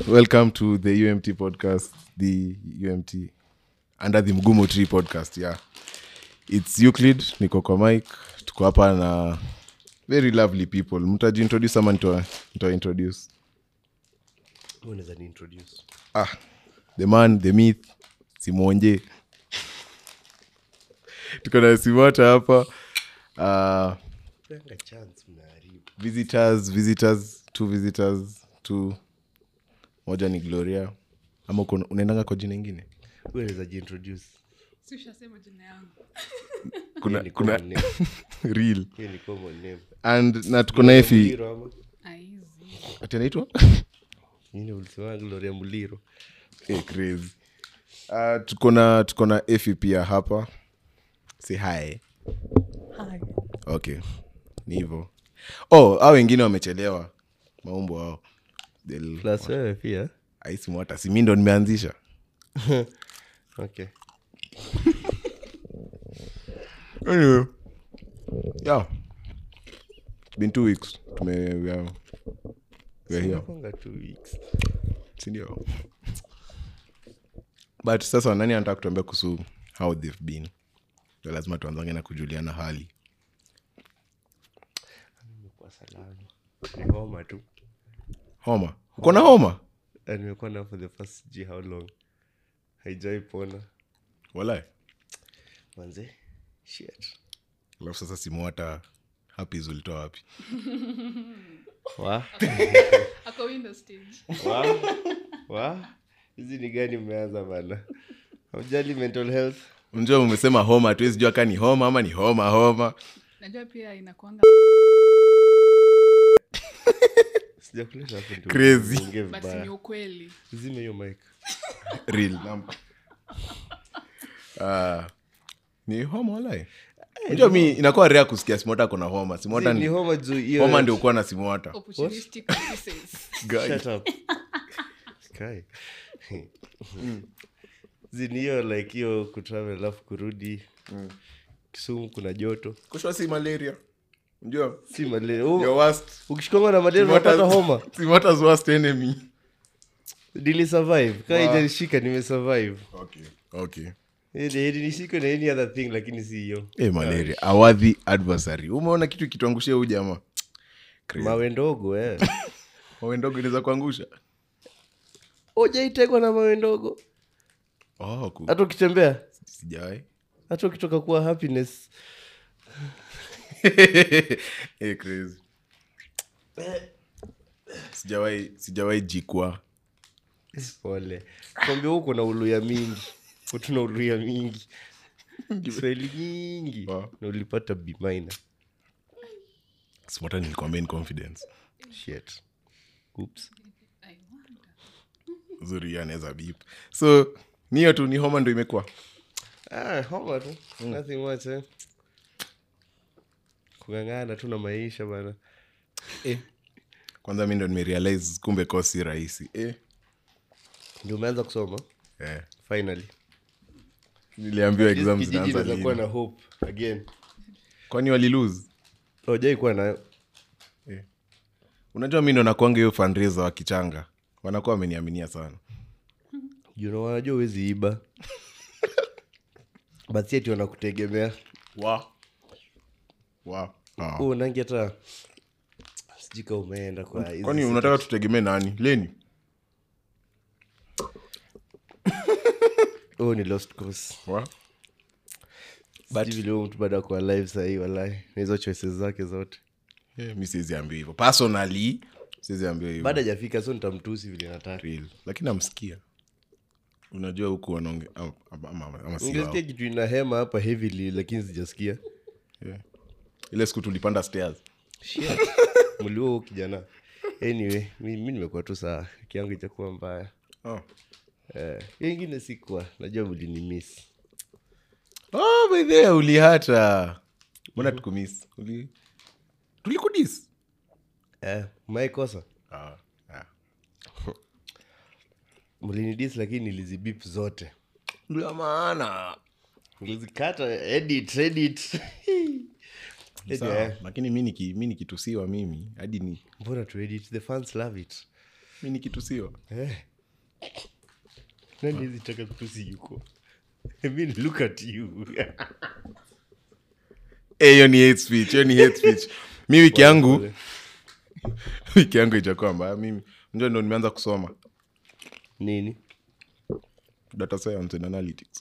welcome to the umt podcast the umt under the mgumu tree podcast yeah its euclid niko kwa mike tuko hapa na very lovely people mtajiintroduce ama nitointroduce unaweza ni introduce ah the man the myth simwonje tuko na simota hapa uh, Panga chance mnaharibu visitors visitors two visitors two moja ni gloria ama uko- unaendanga kwa jina ingine Wewe unaweza jiintroduce si ushasema jina yangu kuna, Hiyo ni kuna common name. real Hiyo ni common name. and na tuko na efi Muliro ama? aizi ati anaitwa Nini ulisema Gloria Muliro? Eh, crazy uh, tuko na tuko na efi pia hapa si hi okay ni hivo oh au wengine wamechelewa maumbo ao They'll- Plus wewe pia. aisimwata si mi ndo nimeanzisha Okay. anyway yeah it's been two weeks tume we are, we are here Inakuanga two weeks. sindio but sasa nani anataka kutuambia kuhusu how they've been Ndio lazima tuanzange na kujuliana hali Nimekuwa salama. Ni homa tu. homa uko na homa Na nimekuwa na for the first sijui how long. Haijai pona. walai Manze. Shit. alafu sasa simu hata hapis ulitoa wapi Wa? ako window stage Wa? Wa? Hizi ni gani mmeanza bana? Haujali mental health? unjua umesema homa hatuwezi jua kaa ni homa ama ni homa homa najua pia inakwanga Sijakuleta hapo ndio Crazy. uongee but vibaya. ni ukweli Zime hiyo mic. real number. Ah, ni homa walai unjua mi inakuwa rea kusikia simota kuna homa simota Zi, ni ni homa juu hiyo. homa ndio ukuwa na simota opportunistic pieces Guy. Shut up. Kai. Zi, ni hiyo like hiyo kutravel alafu kurudi kisumu kuna joto kushwa si malaria unjua si malaria your U- worst ukishikongwa na malaria unapata homa simota's worst enemy nili survive kaa Wow. ijanishika nimesurvive okay okay nishike na any other thing lakini si hiyo hey, malaria awadhi adversary umeona kitu kituangushia huu jamaa Crazy. mawe ndogo eh. mawe ndogo inaweza kuangusha ujaitekwa na mawe ndogo oh, ku- hata ukitembea sijawai hata ukitoka kuwa happiness hey, crazy sijawai sijawai jikwa pole kwambia huko na uluya mingi tuna uluya mingi kiswahili nyingi Wow. na ulipata bimaina simota nilikwambia in confidence shit Oops. I wonder. zuri hiyo anaweza bip so niyo tu ni homa ndo imekuwa ah, homa tu nothing much eh. kung'ang'ana tu na maisha bana eh. kwanza mi ndo nimerealize kumbe ko si rahisi eh. ndio umeanza kusoma eh. finally niliambiwa exam Kijiji zinaanza inaweza kuwa lini na hope again kwani walilose ojai kuwa nayo unajua mi ndo nakwanga hiyo fundraiser wa kichanga wanakuwa wameniaminia sana you know, wanajua uwezi iba but si ati wanakutegemea wow. Wow. Ah. huu nangi hata sijika umeenda kwa hizi kwani siku. unataka tutegemee nani leni huu ni lost cause wow. Sijui vile huyu mtu baada ya kuwa live sahii walai na hizo choices zake zote yeah, mi siwezi ambiwa hivyo personally siwezi ambiwa hivyo baada hajafika so nitamtusi vile nataka Real. lakini amsikia unajua huku wanaonge ama, ama, ama, ama si wao. ungesikia kitu ina hema hapa heavily lakini sijasikia yeah. ile siku tulipanda stairs Shit. mliua huu kijana anyway mi, mi nimekuwa tu saa kiangu ichakuwa mbaya oh. eh, hiyo ingine sikuwa najua mlinimis oh, by the way, ulihata mbona tukumis Uli... tulikudis eh, maikosa ah, ah. mlinidis lakini nilizibip zote ndio maana nilizikata edit edit Anyway, Sawa. lakini mi niki- mi nikitusiwa mimi hadi ni mbona tu edit the fans love it mi ni kitusiwa Eh. nani hizi taka kutusi yuko I mean, look at you Eh, hiyo ni hate speech hiyo ni hate speech mi wiki yangu wiki yangu ijakuwa mbaya mimi njo ndo nimeanza kusoma nini data science and analytics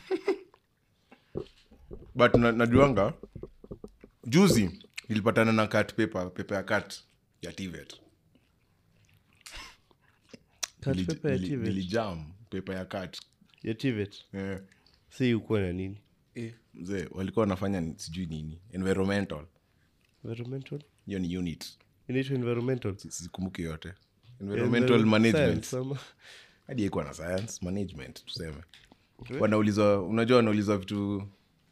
but na, najuanga juzi nilipatana na cat paper paper ya cat ya tvet Cut Nili- paper ya nili- TVET. nilijam paper ya cat ya TVET. eh. si ukuwa na nini eh, mzee walikuwa wanafanya ni- sijui nini environmental environmental hiyo ni unit inaitwa environmental sikumbuki yote environmental Enviro- management science ama- hadi ikuwa na science management tuseme wanaulizwa unajua wanaulizwa vitu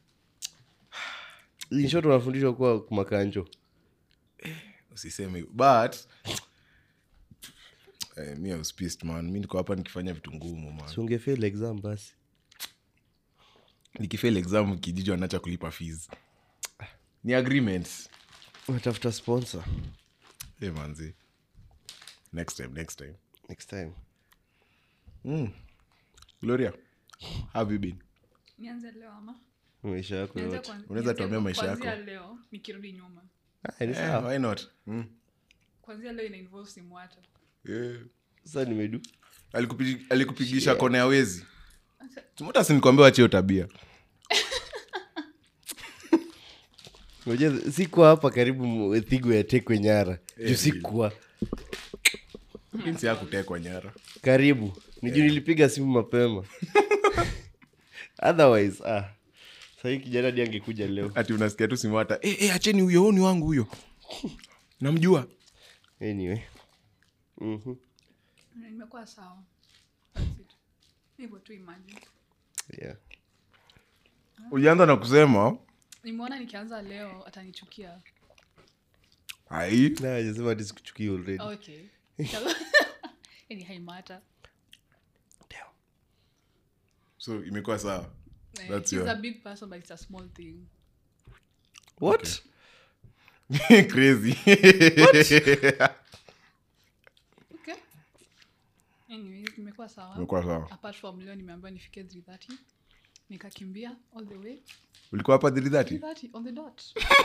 In short wanafundishwa kuwa makanjo usiseme hivyo. but eh, mi I was pissed, man mi niko hapa nikifanya vitu ngumu man si ungefail exam basi nikifail exam kijiji wanacha kulipa fees ni agreements unatafuta sponsor hey, manzi next time next time next time gloria how have you been nianze leo ama maisha yako Nianze yote kwan- Unaweza nianze tuambia maisha kuanzia yako? leo nikirudi nyuma Ah, ni Eh, sawa why not mm. kwanzia leo ina involve simu hata yeah. sasa nimedu Alikupigi- alikupigisha kona ya wezi tumota sinikuambia wachio tabia unajua sikuwa hapa karibu thigo yatekwe nyara juu sikuwa jinsi ya kutekwa nyara karibu ni juu nilipiga simu mapema otherwise ah sahii kijana di angekuja leo ati unasikia tu simu hata eh, eh, acheni huyo huyu ni wangu huyo namjua anyway Mhm. nimekuwa sawa That's it. hivyo tu imagine yeah. ulianza na kusema nimeona nikianza leo atanichukia ai Na hajasema hadi sikuchukia already okay yani haimata so imekuwa sawa Eh, That's he's your- a big person but it's a small thing what crazy okay anyways nimekuwa sawa imekuwa sawa apart from leo nimeambiwa nifike 330 nikakimbia all the way ulikuwa hapa 330 330 on the dot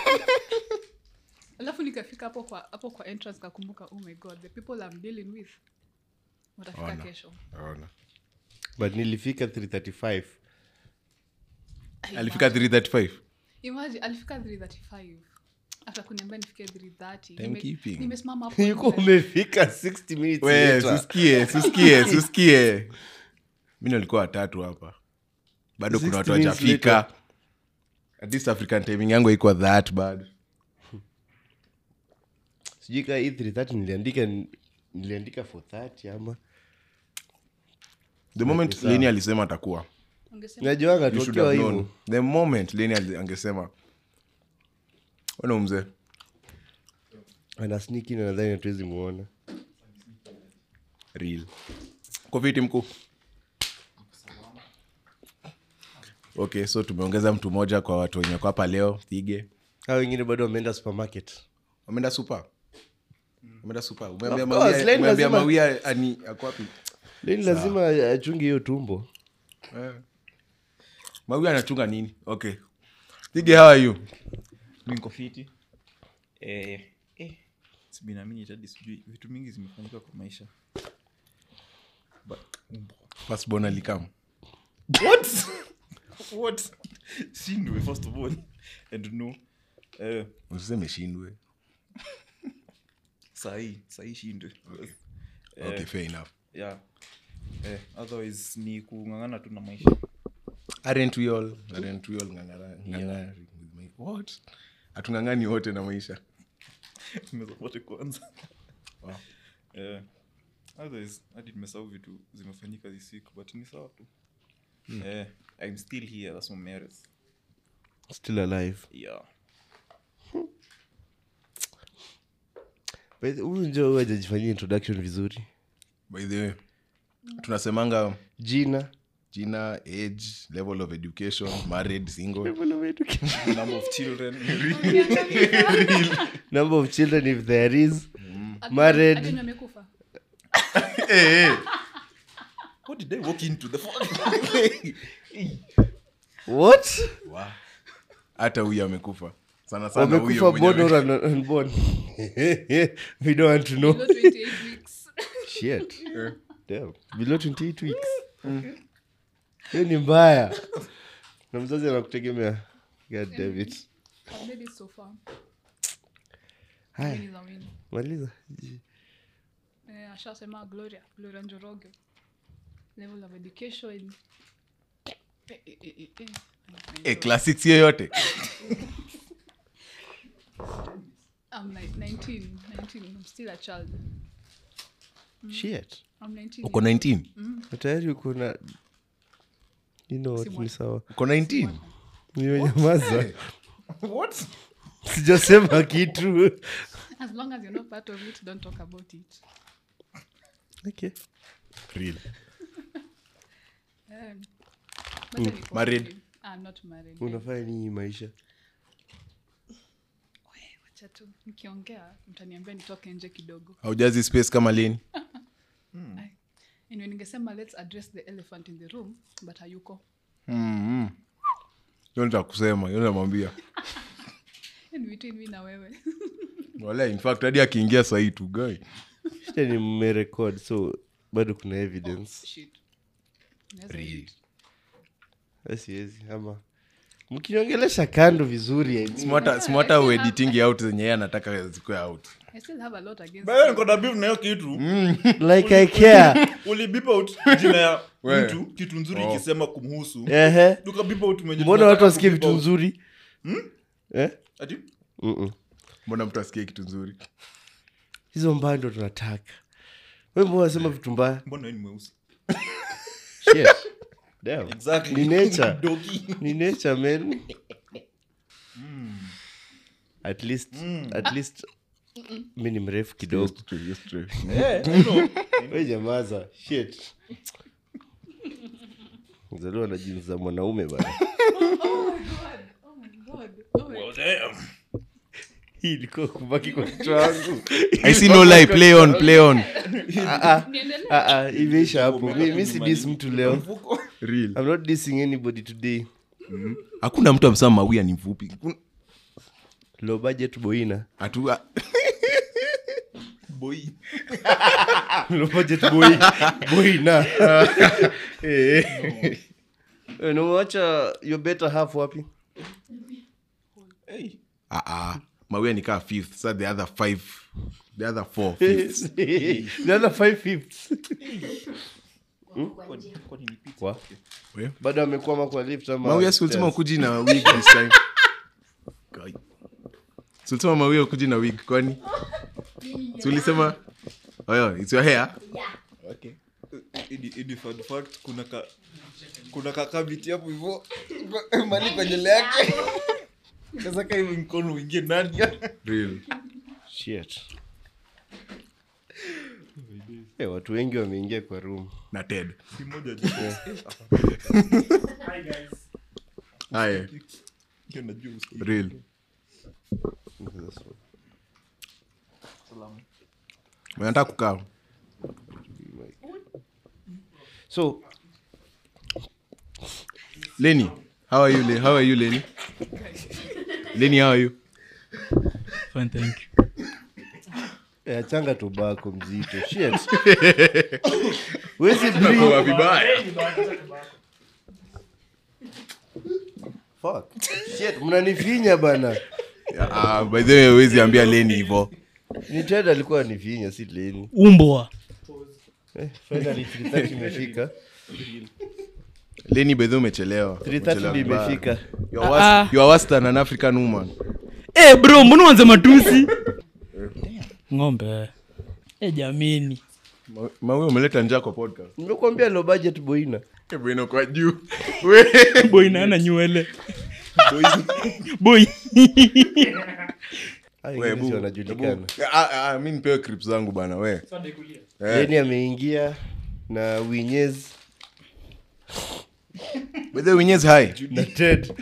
alafu nikafika hapo kwa hapo kwa entrance kakumbuka oh my god the people I'm dealing with watafika Ona. kesho Ona. but nilifika 335 alifika 335 imagine alifika 335 after kuniambia nifike 330 Nime- Timekeeping. nimesimama hapo yuko nje. umefika 60 minutes we later. susikie susikie susikie mi nalikuwa watatu hapa bado kuna 60 watu minutes wajafika at least african timing yangu haikuwa that bad sijui kaa hii 330 niliandika niliandika 430 ama the moment sawa. leni alisema atakuwa Ungesema, najuanga you should tukiwa have hivyo known the moment leni ali- angesema ona mzee ana sniki na nadhani hatuwezi muona real kwa viti mkuu okay so tumeongeza mtu mmoja kwa watu wenye kwa hapa leo thige hao wengine bado wameenda supermarket wameenda supa wameenda supa umeambia Of course, Mawia- Leni umeambia lazima- mawia ani ako wapi leni lazima achunge hiyo tumbo Eh. mawia anachunga nini okay thige how are you mi niko fiti eh, eh, sibinamini tadi sijui vitu mingi zimefanyika kwa maisha But, first born alikam what what shindwe first of all and no eh, usiseme shindwe sahii sahii shindwe Eh, okay fair enough yeah eh, otherwise ni kung'ang'ana tu na maisha aren't we all aren't we all ngangara ngangari with my what atungangani wote na maisha mezapote kwanza Wow. eh, otherwise hadi nimesahau vitu zimefanyika this week but ni sawa tu eh, i'm still here that's what matters still alive yeah By the- huyu njo huyu hajajifanyia introduction vizuri by the way tunasemanga jina jina age level of education married single number of children number of children if there is Ati- married. ati wenye wamekufa What did I walk into the fuck? what hata huyu amekufa sana sana huyo wamekufa mwenye born ame- or un- unborn we don't want to know Below 28 weeks. shit Damn. below 28 weeks hiyo ni mbaya na mzazi anakutegemea god damn it I've made it so far. haya Win is a win. maliza Eh, ashasema gloria gloria njoroge level of education eh, eh, eh, eh, eh. Eh, class six hiyo yote I'm like 19, 19. I'm still a child. shit I'm 19. uko 19 Na tayari uko na you know what Si ni sawa uko 19 nimenyamaza What? sijasema kitu As long as you're not part of it, don't talk about it. okay. real Um, but then iko Married? hivi. I'm not married. unafanya nini maisha We, wacha tu nikiongea mtaniambia nitoke nje kidogo haujazi space kama lini Ai. anyway ningesema let's address the elephant in the room but hayuko mm hiyo nitakusema hiyo namwambia in between me na wewe wala in fact hadi akiingia sahii tu guy shida ni mmerekod so bado kuna evidence shit Naweza Real. edit. asiwezi ama mkiniongelesha kando vizuri I mean. smata smata uediting out zenye yeye anataka zikuwe out I still have a lot against Bado you. niko na beef na hiyo kitu like i care ulibip out jina ya We. mtu kitu nzuri Oh. ikisema kumhusu ehe tukabip out mwenye mbona tunataka watu wasikie kubip vitu out. nzuri eh? Ati? Mm-mm. mbona mtu asikie kitu nzuri hizo mbaya ndo tunataka we mbona unasema vitu mbaya mbona wewe ni mweusi Shit. Damn. Exactly. Ni nature. Dogi. ni nature man at least at least mi ni mrefu kidogo Eh, I know. we jamaza shit zaliwa na jinsi za mwanaume bana Oh my god. Oh my Well, damn. hii ilikuwa kubaki kwa kichwa wangu i see no lie play on play on Niendelee? Ah, ah, imeisha hapo mi, mi si dis mtu leo Mfuko. real i'm not dissing anybody today hakuna mtu amsema mawia ni mfupi Kun- low budget boina atu a- Boy. low budget boy boina eh eh unawacha your better half wapi Hey. ah, ah. mawia ni kaa fifth sa the other five the other four fifths. the other five fifths Kwani- kwani ni pizza? Wa? We? bado amekwama kwa lift ama mawia si ulisema stairs? ukuji na wig this time Guy. Si ulisema mawia ukuji na wig kwani si ulisema oyo it's your hair okay Idi- idi fun fact, kuna ka kuna kakabiti hapo hivo mali kwa nyele yake sasa ka hivi mkono uingie ndani real Shit. Eh, watu wengi wameingia kwa room na ted si moja tu. haya Ndio najua usikii. real nataka kukaa so leni how are you Le- how are you leni leni how are you Fine, thank you. eh, achanga tobako mzito Shit. Wezi breathe. vibaya Fuck. Shit, mnanifinya bana Ah, by the way wezi ambia leni hivo ni ted alikuwa anifinya si leni umbwa eh, finally 330 imefika leni by the way umechelewa 330 Umechelewa ndio vibaya. imefika You are worse- you are worse than an african woman Eh, bro mbona uanze matusi ng'ombe e jamini Ma- mawe umeleta njaa kwa podcast nimekuambia low budget boina bwino kwa juu We. boy naana nywele boy Hao We, wengine bu- si wanajulikana bu- Ah, ah, mi nipewe clip zangu bana we Eh, leni ameingia na winyez by the way Winyezi, hi na ted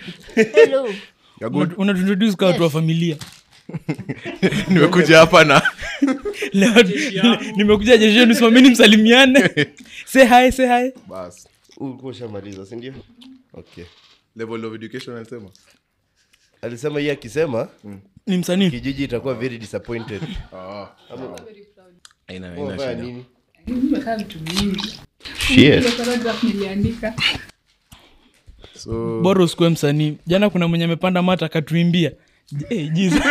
You're good? unatuintroduce kwa watu wa familia nimekuja hapa na leo le- nimekuja jeshi yenu simameni msalimiane say hi say hi bas ulikuwa ushamaliza sindio okay level of education anasema alisema hii akisema ni msanii kijiji itakuwa very disappointed Ah. Haina- haina Unafanya shida. nini nimekaa vitu vingi Shit. Ile paragraph niliandika so bora usikuwe msanii jana kuna mwenye amepanda mata akatuimbia J- eh, Jesus.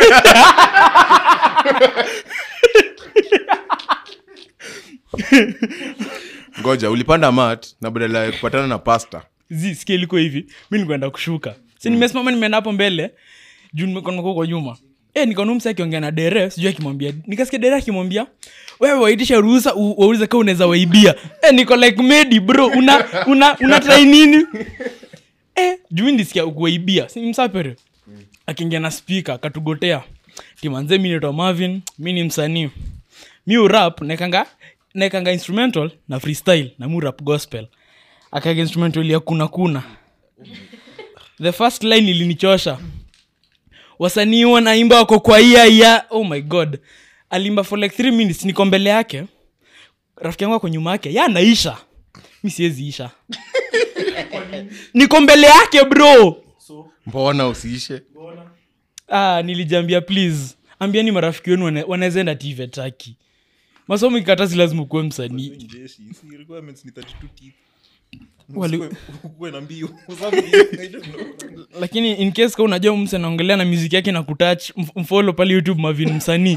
ngoja ulipanda mat na badala ya kupatana na pasta Zi, sikia ilikuwa hivi mi nikuenda kushuka si nimesimama nimeenda hapo mbele juu nimekona kwa nyuma e, nikaona msi akiongea na dere sijui akimwambia nikasikia dere akimwambia wewe waitisha ruhusa u- waulize kaa unaweza waibia e, niko like medi bro una una una try nini e, juu mi nisikia kuwaibia si msapere akiingia na spika akatugotea timanze mi naitwa marvin mi ni msanii mi urap naekanga naekanga instrumental na freestyle na mi urap gospel akaga instrumental ya kuna kuna the first line ilinichosha wasanii wanaimba wako kwa ia ya oh my god alimba for like three minutes niko mbele yake rafiki yangu ako nyuma yake ya anaisha mi siwezi isha niko mbele yake bro mbona usiishe ah, nilijambia please ambiani marafiki wenu wana- wanaweza enda tivetaki masomo ikatasi lazima ukuwe msanii jeshi si requirements ni 32 teeth Wali- Usikuwe- ukuwe na mbio I don't know. lakini in case ka unajua mse anaongelea na muziki yake na kutach mfolo pale youtube mavin msanii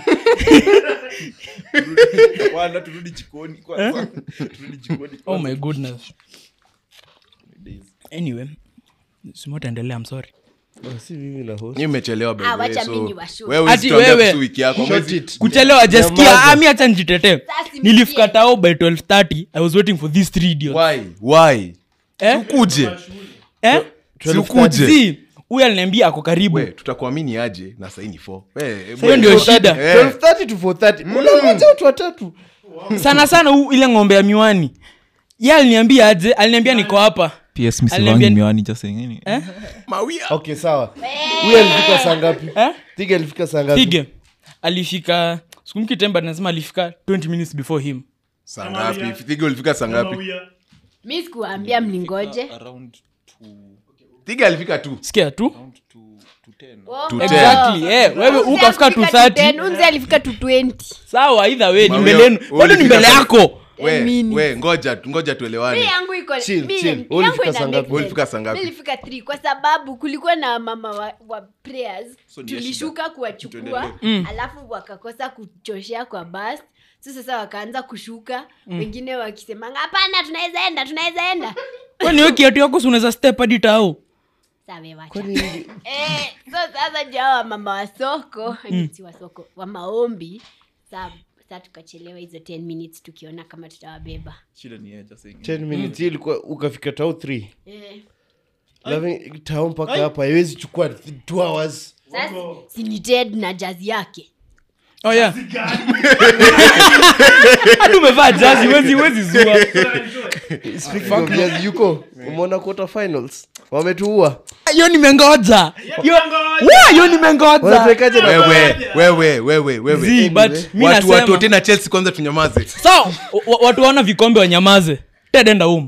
Kwanza turudi jikoni kwanza. turudi jikoni oh my goodness anyway simataendelea msori Ah, si mimi na host nyi mmechelewa by Ah, the way, wacha so mimi niwashow. wewe Ati usituambie wewe. kuhusu wiki yako Short Mwezi- it. kuchelewa ajasikia Nyamaza. ami hacha njitetee Sasa simsikie. nilifika tao by 1230 i was waiting for these three idiots why why eh? ukuje eh? si ukuje si huyu aliniambia ako karibu we tutakuamini aje na saini 4 Sa hiyo ndio shida Eh. 12:30 to 4:30 unangoja watu watatu sana sana hu- ile ng'ombe ya miwani ye aliniambia aje aliniambia niko hapa ps Aliniambia- miwani just saying any eh? mawia okay sawa huyu alifika saa ngapi Eh? tiga alifika saa ngapi pige alifika sikumki temba nasema alifika 20 minutes before him saa ngapi tiga ulifika saa ngapi mi sikuambia mningoje around to tiga alifika tu sikia tu around to to 10 Oh, To oh. ten. exactly eh, wewe Unzi ukafika alifika 230 10, Unzi alifika to 20 sawa either way ni Mawia, mbele yenu wewe bado ni ulifika mbele saa- yako we, minutes. we ngoja ngoja mi tuelewane yangu iko Chill, mi- chill. yangu Wewe ulifika ina saa make ngapi? sense. Ulifika saa ngapi? Mi nilifika 3 kwa sababu kulikuwa na mama wa, wa prayers So ni ya tulishuka kuwachukua Tuendelee. alafu wakakosa kuchoshea kwa bas so sasa wakaanza kushuka wengine wakisemanga hapana tunaweza enda tunaweza enda kwani we kiatu yako si unaweza step hadi tao Sawa, wacha. Eh, so sasa jao mama wa soko mm. si wa soko wa maombi sa sa tukachelewa hizo 10 minutes tukiona kama tutawabeba shida ni yeye just saying 10 minutes hii ilikuwa ukafika tao 3 eh. Loving- tao mpaka hapa haiwezi chukua 2 hours sasa si ni ted na jazi yake oh yeah hadi umevaa jazi wezi wezi zua Speaking of jazz, yuko umeona quarter finals wametuua hiyo nimengoja Hiyo- Wa, hiyo nimengoja wanatuwekaje na wewe wewe wewe wewe Zii, but mi watu nasema- watu tena chelsea kwanza tunyamaze so wa- watu waona vikombe wanyamaze tedenda um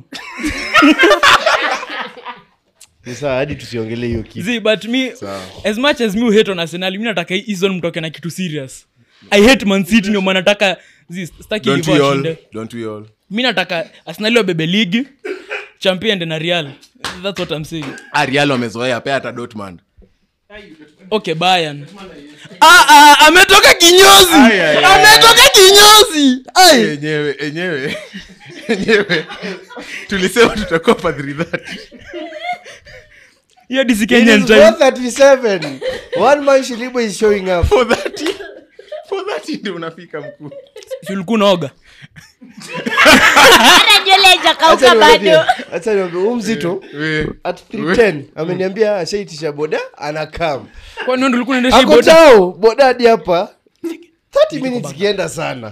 ni sawa hadi tusiongelee hiyo kitu zi but me Sawa. as much as mi hate on arsenal mi nataka hii season mtoke na kitu serious i hate man city ndio maana nataka zi staki don't hivyo we all washinde don't we all mi nataka arsenal wabebe ligi champion ende na real that's what i'm saying arial wamezoea pea hata dortmund okay bayern ah, ah, ametoka kinyozi Ai, ai, ai, ametoka kinyozi Ai. enyewe enyewe enyewe tulisema tutakopa 330 hiyo disi It kenyan is time 437 one man shilibo is showing up for 30 for 30 ndio unafika mkuu Si ulikuwa unaoga hata nywele haijakauka bado hacha niambia huu mzito We- at 310 ameniambia ashaitisha boda anakam kwani wewe ndio ulikuwa unaendesha hii ako boda tao boda hadi hapa 30 minutes ikienda sana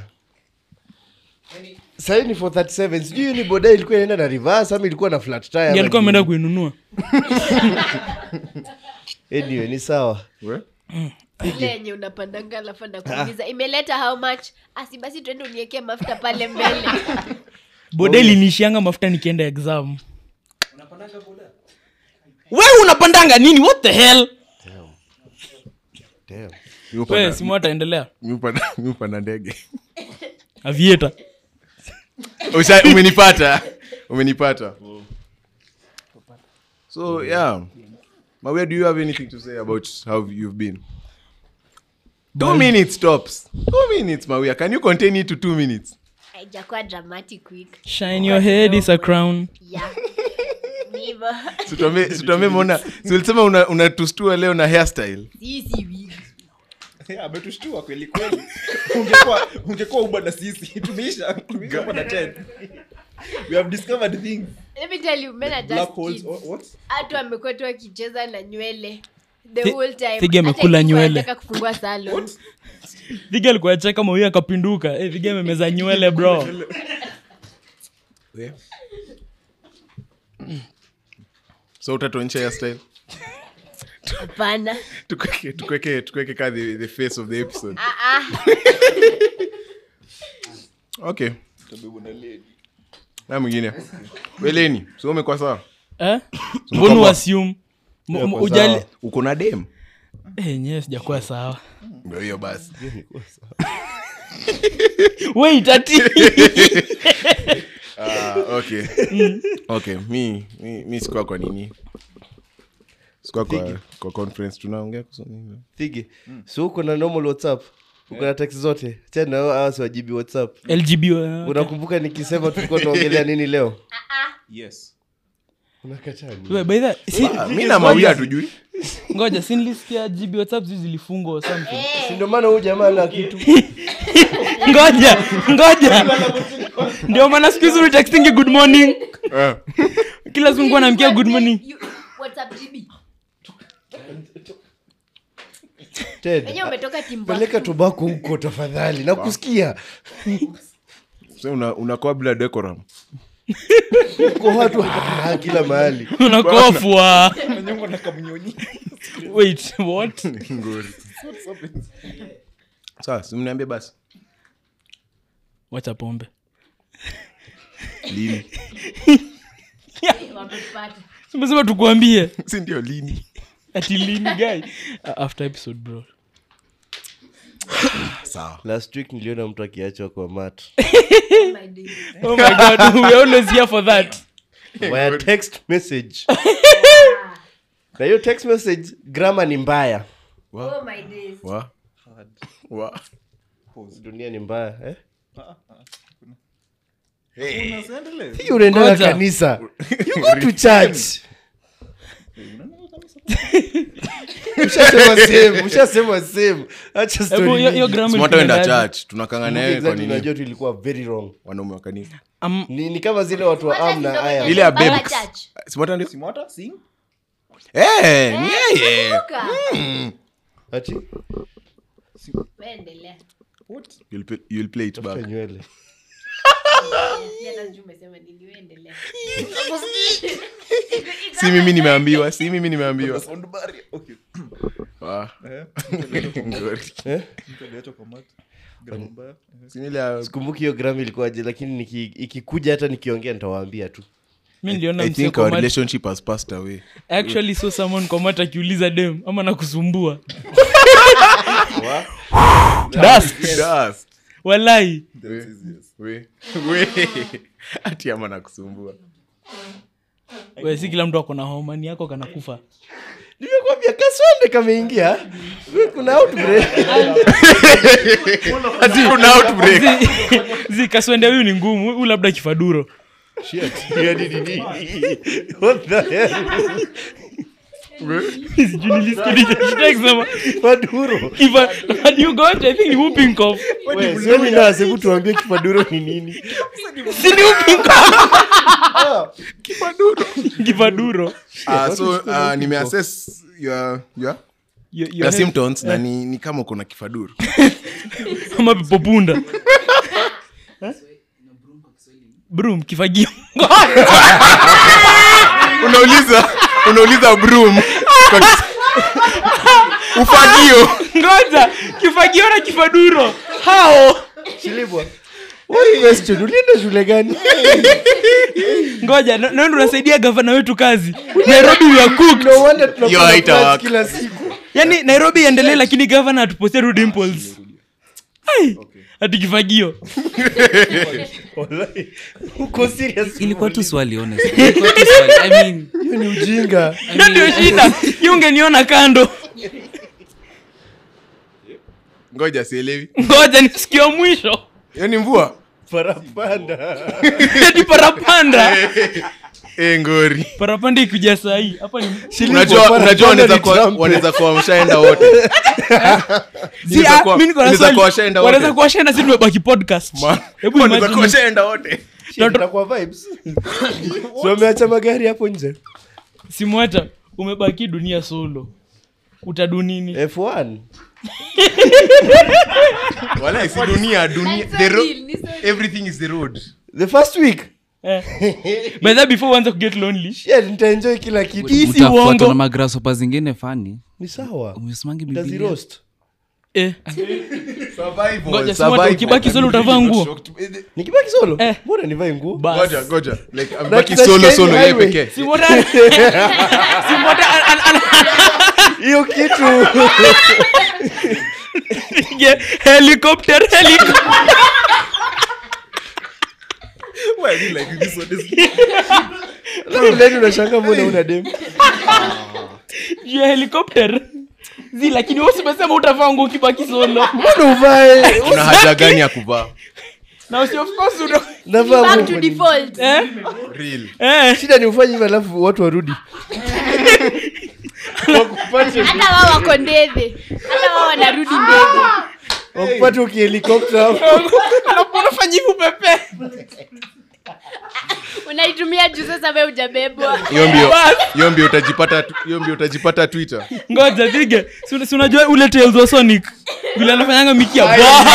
sahii ni 437 sijui hiyo ni boda ilikuwa inaenda na reverse ama ilikuwa na flat tire Ndiye ama alikuwa nini. ameenda kuinunua anyway ni sawa we? ile yenye unapandanga alafu anakuuliza imeleta how much asi basi tuende uniekee mafuta pale mbele boda ilinishianga mafuta nikienda exam we unapandanga nini what the hell Damn. Mi we upanda- simu ataendelea mi upanda- mi upanda ndege avieta Usha- umenipata umenipata so yeah mawia do you have anything to say about how you've been two minutes tops two minutes mawia can you contain it to two minutes haijakuwa dramatic week shine your head is a crown yeah ni hivyo situambie mona siulisema una, unatustua leo na hairstyle sisi wig Yeah, ametushtua kweli kweli ungekuwa ungekuwa uba na sisi tumeisha tumeisha uba na 10 we have discovered things let me tell you men are black just holes kids what, what? hatu amekuwa tu akicheza na nywele the Thi- whole time Thigi Hata amekula ikikuwa nywele. anataka kufungua salon viga alikuwa acheka mawia akapinduka hey, viga amemeza nywele bro so utatuonyesha hairstyle hapana tukweke tukweke tukweke ka the, the face of the episode Ah, ah. okay na mwingine weleni so umekuwa sawa eh? mbona uassume M- m- kwa ujali sawa. uko na dem Eh, nyewe sijakuwa sawa ndio hiyo basi wait ati Ah, okay okay mi mi, mi sikuwa kwa nini sikuwa kwa, kwa conference tunaongea kuhusu nini thigi so uko na normal whatsapp uko na text zote tena hawa siwajibi whatsapp lgb wa- unakumbuka nikisema tulikuwa tunaongelea nini leo yes unakataa nini? We, by the- si- Ah, mi na mawia hatujui ngoja sinlisikia gb whatsapp zi zilifungwa or something Si ndio maana huyu jamaa na kitu ngoja ngoja ndio maana siku hizi textingi good morning Eh, kila siku nikuwa namkia good morning You- WhatsApp GB. Ted, Wenyewe umetoka Timbuktu. peleka tobako huko tafadhali nakusikia so una, unakuwa bila decorum uko watu ah, kila mahali unakofwa nanyongo na kamnyonyi wait what ngori sawa simniambie basi wacha pombe lini Wamepata. simesema tukuambie si ndio lini ati lini guy Uh, after episode bro sawa last week niliona mtu akiachwa kwa mat Oh my days. oh my god we are always here for that via text message na hiyo text message grama ni mbaya Oh my days. wa wa dunia ni mbaya eh? unaendelea Hii unaendaga Ngoja. kanisa you go to church ushasema same ushasema same acha story Hebu hiyo- hiyo mingi. grammar simataenda tunaendaje? church tunakanga naye kwa Exactly, nini unajua tu ilikuwa very wrong wanaume wa kanisa Um, ni, ni kama zile watu wa Kwanza am na kidogo aya ile ya Baba babes church. simata ndio simwata sing eh ni yeye Kumbuka. ati Wewe endelea. what you'll play, you'll play it back Tafuta nywele Pia hata sijui umesema nini, wewe endelea. si mimi nimeambiwa si mimi nimeambiwa sound barrier okay Wa, eh ngori. mtu aliachwa kwa mat gramu mbaya Si ni ile ya- sikumbuki hiyo gram ilikuwaje lakini niki- ikikuja hata nikiongea nitawaambia tu mi niliona i msee think kwa our mat- relationship has passed away I actually saw someone kwa mat akiuliza dem ama nakusumbua Dust. Dust. walai We- we- ati ama nakusumbua we si kila mtu ako na homa ni yako kanakufa nimekwambia kaswende kameingia We, kuna outbreak ati kuna outbreak Zi- zi kaswende huyu ni ngumu huyu labda kifaduro Shit. Yani nini? What the hell? Sijui nilisikia nikashtuka kusema, Maduro. if I- when you got, I think ni whooping cough. We, sioni nasi, hebu tuambie kifaduro ni nini Si ni whooping cough? kifaduro Ah, so uh, nimeassess your, your, Your- your your head- symptoms na ni, ni kama uko na kifaduru ama pepopunda brum kifagio unauliza unauliza broom kwa kis- ufagio ngoja kifagio na kifaduro hao Shilibwa. One question, ulienda shule gani ngoja na- nawe ndo unasaidia gavana wetu kazi nairobi we are cooked no wonder tunakula Yo, haita flats work. kila siku yaani nairobi iendelee lakini gavana atupostia tu dimples Ai, ati kifagio Wallahi. uko serious ilikuwa tu swali honest. Ilikuwa tu swali. I mean, hiyo ni ujinga hiyo ndio shida hiyo ungeniona kando ngoja sielewi ngoja nisikio mwisho hiyo ni mvua parapanda ati parapanda e ngori parapanda ikuja sahii hapa ni unajua parapanda unajua wanaweza ni kuwa- trumpet. wanaweza kuwa wameshaenda wote Si, Inaweza ah, kuwa- mi niko na inaweza swali. kuwa washaenda wote. wanaweza kuwa washaenda si tumebaki podcast Ma- Hebu wanaweza imagine. kuwa washaenda wote itakuwa vibes so wameacha magari hapo nje simwata umebaki dunia solo utadu nini f1 wala si dunia dunia That's so the ro- real, ni so real. everything is the road the first week eh. by that before uanze kuget lonely shit nitaenjoy kila kitu Hii si mtafuatwa uongo. na magrasopa zingine fani ni sawa umesomangi Biblia? tazirost eh. Survival, Ngoja, si survival. watu ukibaki solo utavaa nguo? nikibaki solo Eh. mbona nivae nguo Bas. Ngoja, ngoja. Like, That- amebaki that solo kind solo yeye highway. pekee simwata simwata an- an- hiyo kitu anapige helicopter helicopter Why I mean like this one is leni unashanga mbona una dem juu ya helicopter zi lakini wewe umesema utavaa nguo ukibaki solo mbona uvae una haja gani ya kuvaa na usi of course una navaa back to nguo. default eh real eh shida ni ufanye hivyo alafu watu warudi wakupate hata wao wako ndeve hata wao wanarudi ndeve wakupate ukihelikopta hapo alafu unafanya hivi pepe unaitumia juu sasa we ujabebwa hiyo mbio hiyo mbio utajipata tu- hiyo mbio utajipata twitter ngoja pige Si una- si unajua ule Tales wa sonic vile anafanyanga mikia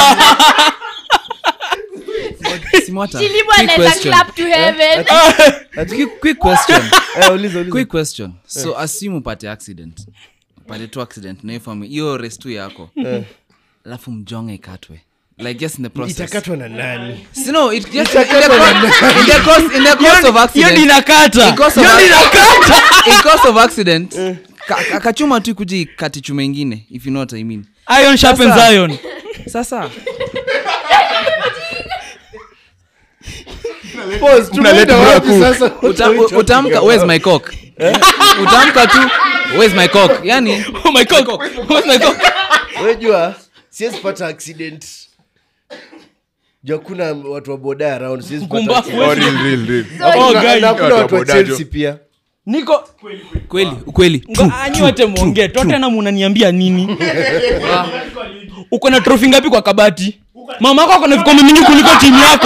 Simwata, chilibu quick anaweza question. clap to heaven Quick- quick question. Eh, uliza uliza quick question so assume upate accident upate tu accident na hiyo fami- hiyo res tu yako alafu mjonge ikatwe like just in the process itakatwa na nani Si no, it just in the course- in the course- in the course of hiyo accident ndi inakata In course of hiyo ndi inakata in course of accident ka- akachuma tu kuja ikati chuma ingine if you know what i mean iron sharpens Sasa- iron sasa Pause, tumeenda wapi sasa uta, u- utamka where's my cock utamka tu where's my cock yani oh my god oh my god wejua siwezi pata accident juu kuna watu wa boda around siwezi pata Kumbafu. accident. oh, real, real, real. oh Na- guy na kuna Watu wa watu wa bodajo. chelsea pia niko kweli ukweli Ngo- anyi wote mwongee totena munaniambia nini uko na trofi ngapi kwa kabati mama yako ako na vikombe mingi kuliko timu yako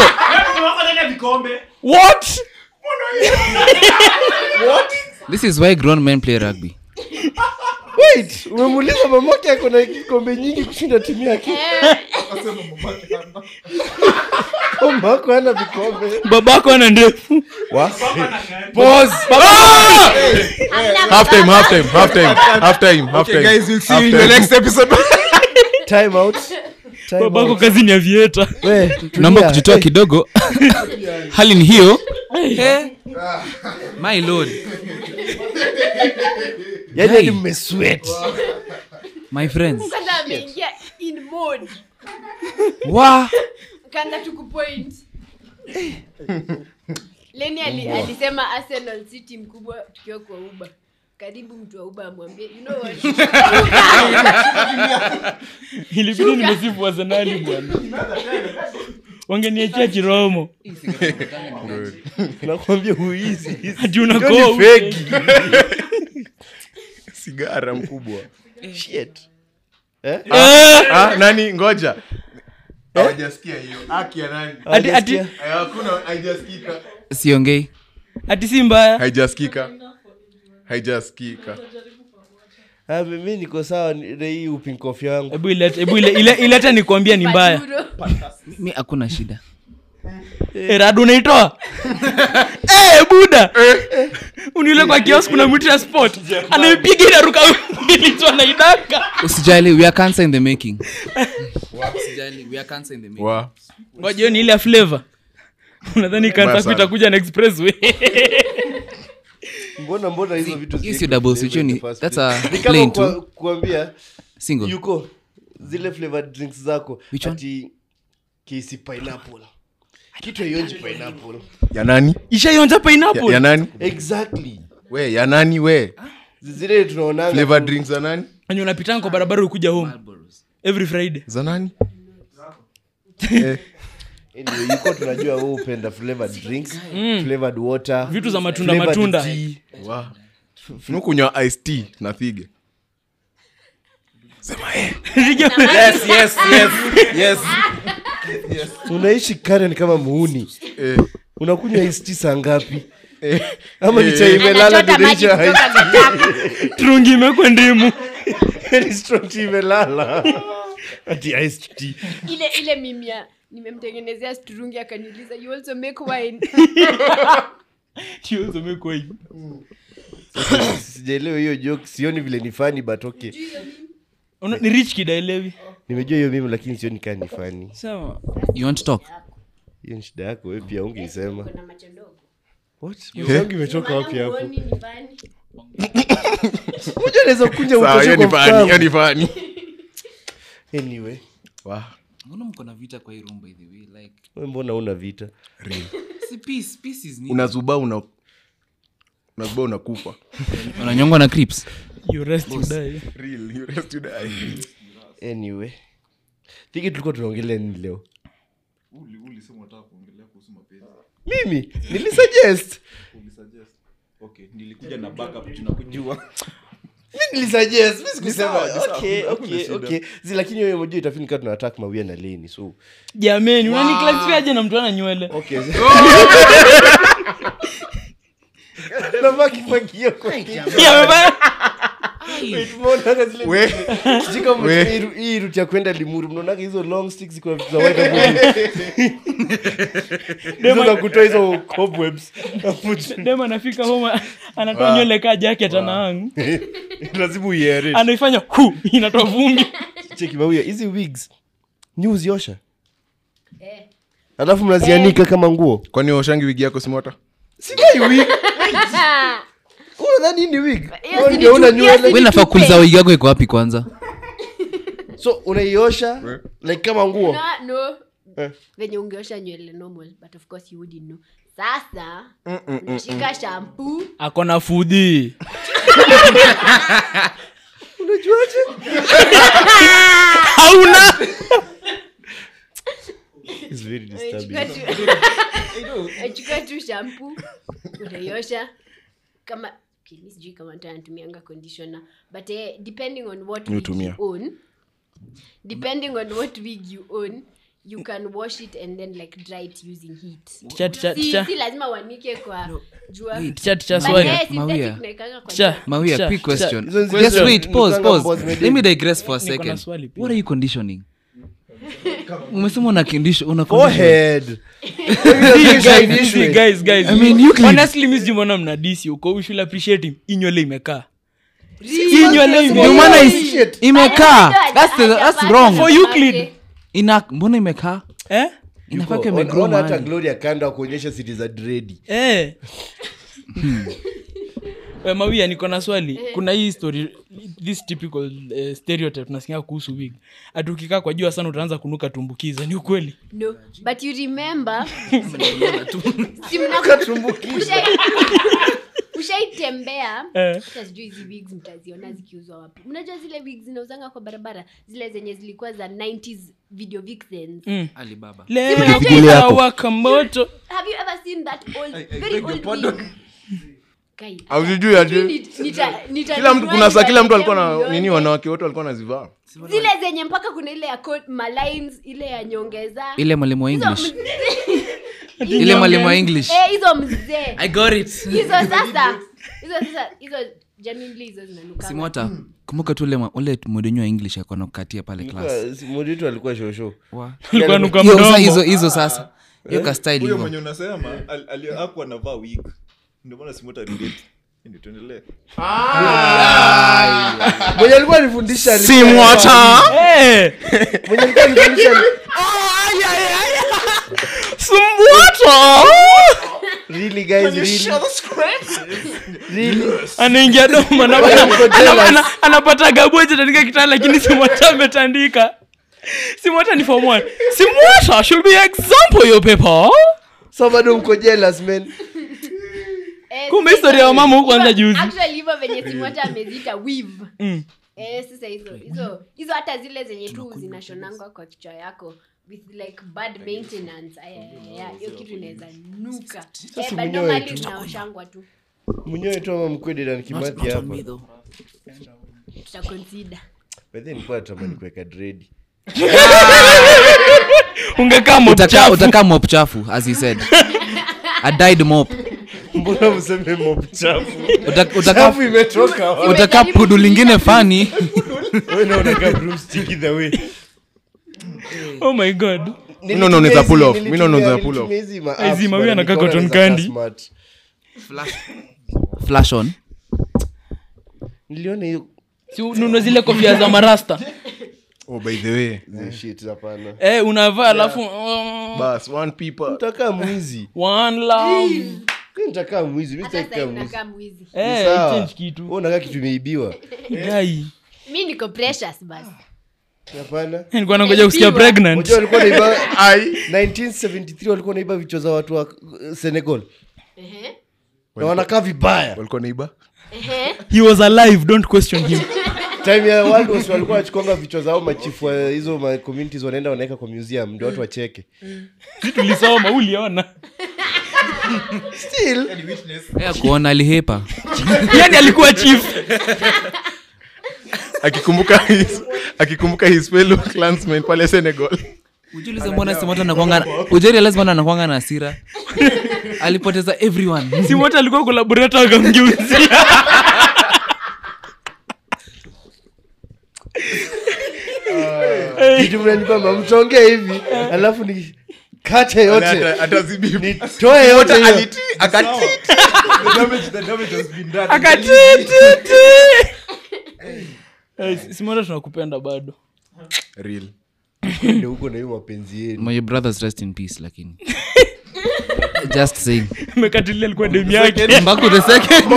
what this is why grown men play rugby wait umemuuliza mamake ako na kikombe nyingi kushinda timu yake mamako ana vikombe babako ana ndefu Pause. half time half time half time half time half Okay, time guys, we'll see Half you in the time. next episode. Time out. Time babako out. kazi ni ya vieta We, tulia. naomba kujitoa Hey, kidogo hali ni hiyo Eh, my lord yaani Hey. hadi mmesweat. my friends kwanza ameingia in mode wa kaanza tu kupoint leni ali, alisema arsenal si timu kubwa tukiwa kwa uba karibu mtu wa uba amwambie you know what ilibidi nimesifu arsenali bwana wangeniachia chiromo nakwambia huizi hati unakoa fegi sigara mkubwa Shit. Eh, ah, nani ngoja hawajasikia hiyo haki ya nani ati- ati- Hawajasikia? Aya, hakuna haijasikika siongei ati si mbaya haijasikika haijasikika Ah, mi niko sawa ni- na hii upinkofi yangu hebu ilete hebu ile ile ilete nikwambia ni mbaya Maduro. mi hakuna shida Eh, rado unaitoa Eh, buda uniule kwa kios kuna mtu ya sport anaipiga inaruka ilitu anaidaka usijali we are cancer in the making usijali we are cancer in the making wa wajio ni ile ya flavor unadhani Mbaya kansa sana. itakuja na expressway mbona mbona hizo vitu hiyo ziko sio double flavor switch, hiyo in ni- the first that's place? a Ni kama plain kwa- tu. kuambia single yuko zile flavored drinks zako Which one? ati kisi pineapple kitu haionji pineapple ya nani ishaionja ya, pineapple ya nani exactly we ya nani we zile tunaonanga flavor tu- drinks za nani enye unapitanga kwa barabara ukuja home every friday za nani eh, Anyway, yuko tunajua wewe upenda flavored drinks flavored water vitu za matunda flavored matunda tea. wa nukunywa ice tea na thige sema eh. yes yes yes yes unaishi karen kama muuni Eh, unakunywa isti saa ngapi eh, ama ni eh, chai imelala anachota maji dirisha kutoka gataka trungi imekwe ndimu ni strong tea imelala ati iced tea ile ile mimia nimemtengenezea strungi akaniuliza you also make wine tiozomekwa hivi sijaelewa hiyo joke sioni vile ni fani but okay Una- ni rich kid aelewi nimejua hiyo mimi lakini sioni kaa ni fani sawa you want to talk hiyo ni shida yako we pia ungeisema Kuna macho ndogo. What? Macho yangu imetoka wapi Maana hapo huoni ni fani. moja anaweza kukunja sawa, utoshe hiyo kwa ni fani hiyo mfano. ni fani anyway wa mbona mko na vita kwa hii room by the way like we mbona una vita si peace peace is needed. unazuba una unazuba unakufa unanyongwa na crips you rest you die Real, you rest you die. anyway tiki tulikuwa tunaongelea nini leo Uli- ulisema unataka kuongelea kuhusu mapenzi mimi nilisuggest ulisuggest okay nilikuja na backup tunakujua mi nilisuggest mi sikusema sawa, ni sawa, okay hakuna okay shida. okay zi lakini hiyo moja itafini kaa tunaatak mawia na leni so jameni unaniklasifiaje na mtu ana nywele okay navaa kifagio kwa Yeah, amevaa- Tumeonaga zile- We. Sijui kama We. hii- hii route ya kwenda limuru mnaonaga hizo long sticks kwa vitu za white hapo. Hizo za kutoa hizo cobwebs Hapo chini. dem anafika home anatoa nywele kaa jacket anahang lazima uiere anaifanya hu inatoa vumbi cheki mawia hizi wigs ni uziosha Eh. alafu mnazianika kama nguo kwani washangi wigi yako simota sidai wig unadhani hii ni wig Hiyo Wewe si ndio una ni chupi, nywele hiyo we si nafaa Nitupe. kuuliza wigi yako iko wapi kwanza so unaiosha like kama nguo No, no. Eh. venye ungeosha nywele normal but of course you wouldn't know sasa unashika shampoo akona fudhi unajuaje hauna It's very disturbing. unachukua tu- unachukua tu shampoo unaiosha kama okay, mi sijui kama mtu anatumianga conditioner but eh, depending on what wig Hutumia. you own depending on what wig you own you can wash it and then like dry it using heat Ticha, ticha, si, ticha. si lazima uanike kwa jua Ticha, ticha, But swali. eh, synthetic Mawia. unaekanga kwa Ticha, jua. mawia ticha, quick ticha. question Hizo ni zile just za- wait pause nukanga boss pause media. let me digress for a Niko na second swali pia. what are you conditioning umesema una condition una condition Forehead. Guys, guys, guys, guys. I mean, Euclid. Honestly, mi sijui mbona mnadisi huko we should appreciate him Hii nywele imekaa Hii nywele ndio ime- maana Holy is- shit. imekaa Bado that's the, haja- that's hajapata wrong For Euclid. ina mbona imekaa Eh? inafaa Yuko, kwa ona- imegrow ona hata mahali. gloria kando akuonyesha siti za dredi Eh. Eh, mawia niko na swali kuna hii story this typical uh, stereotype nasikia kuhusu wig ati ukikaa kwa jua sana utaanza kunuka tumbukiza ni ukweli no but you remember Si mna- Ushai- ushaitembea Eh. hata sijui hizi wigs mtaziona zikiuzwa wapi mnajua zile wigs zinauzanga kwa barabara zile zenye zilikuwa za 90s video vixens Mm. alibaba leo Kigili yako. itawaka moto have you ever seen that old I- I very beg your old pardon. wig Kai, Haujui ati- sijui nita- nita- nita- kila mtu kuna saa kila mtu alikuwa na nione. nini wanawake wote walikuwa nazivaa zile zenye mpaka kuna ile ya coat- malines ile ya nyongeza ile mwalimu wa Hizo english mzee- ile mwalimu wa english Eh, hizo mzee i got it hizo sasa hizo sasa hizo genuinely hizo zinanuka simota kumbuka tu ule mwa- ule mwedenyu wa english akona kukatia pale class moditu alikuwa shosho Wa- Alikuwa anuka Hiyo sasa mdomo. hizo hizo sasa hiyo kastyle huyo hivyo mwenye unasema al- ali- hakuwa anavaa wig ndio maana simota relate Ndio tuendelee mwenye alikuwa anifundisha alikuwa simwata Eh, mwenye alikuwa anifundisha Sumbwata! really guys really really anaingia doma na- Wewe uko ana- jealous. ana- anapata gaboji tandika kitanda lakini simwata ametandika simwata ni form one simwata should be example your paper so bado mko jealous man Eh, Kumbe sasa historia ya hivyo- mama huku hivyo- anza juzi. actually hivyo venye simwacha ameziita weave Mm. eh, sasa hizo hizo hizo hata zile zenye tu zinashonangwa kwa kichwa yako with like bad maintenance Aya, aya, aya, hiyo kitu inaweza nuka eh, but mwenyewe normally tu. tunaoshangwa tu mwenyewe tu ama mkwede na kimathi hapa tutaconsider bedhe nilikuwa natamani kuweka dredi ungekaa Utaka- mchafu utakaa mop chafu as he said a died mop mbona mseme mop chafu Uta- utaka chafu imetoka wapi? utaka pudu lingine fani Wewe na unakaa broomstick either way. oh my god Mi naona unaweza pull off. Mi Nilitumia- naona unaweza pull off. nilitumia hizi ma Eh, apps, zima, bana, huyu anakaa nikaona cotton naweza kaa candy. smart. flash on niliona hiyo si ununue zile kofia za marasta oh by the way hizo shit hapana eh, unavaa alafu mm, bas one people nitakaa mwizi one love Mi nitakaa mwizi mi hata sitaki sasa kukaa mwizi unakaa mwizi eh, Sawa. change kitu Wewe unakaa kitu imeibiwa gai mi niko precious basi hapana nilikuwa nangoja kusikia Naibiwa. pregnant Unajua walikuwa naiba 1973 walikuwa naiba vichwa za watu wa uh, senegal Ehe, na wanakaa vibaya walikuwa naiba ehe. he was alive don't question him time ya World Wars walikuwa wachikonga vichwa zao machifu wa hizo ma communities wanaenda wanaweka kwa museum ndio watu wacheke si tulisoma uliona still ya kuona alihepa yani alikuwa chief akikumbuka his, akikumbuka his fellow clansmen pale senegal ujulize mbona simota anakwanga ujerialize mbona anakwanga na hasira alipoteza everyone simota alikuwa kolaborata akamgeuzia kitu mnanipamba mchongee hivi alafu ni kate yote nitoe yote hiyo akatititi simota tunakupenda bado real Ndio huko na hiyo mapenzi yenu my brothers rest in peace lakini just saying mekatilia alikuwa demu yake mbaku the second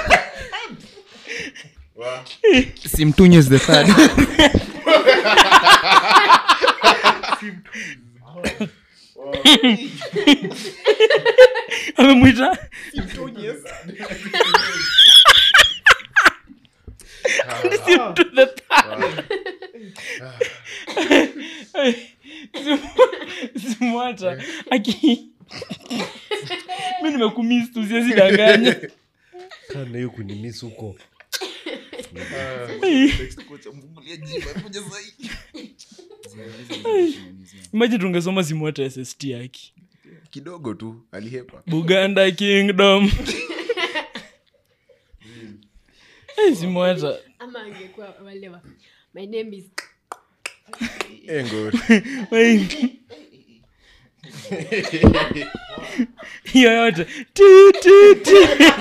simtunyes the third amemwita Sim to the third. Sim- simwata aki mi nimekumis tu siwezi danganya kana hiyo kunimis huko maji tungesoma simwata sst yake kidogo tu alihepa buganda kingdom Eh, simwata ama angekuwa wale wa my name is engo Wait. hiyo yote Ti, ti, ti.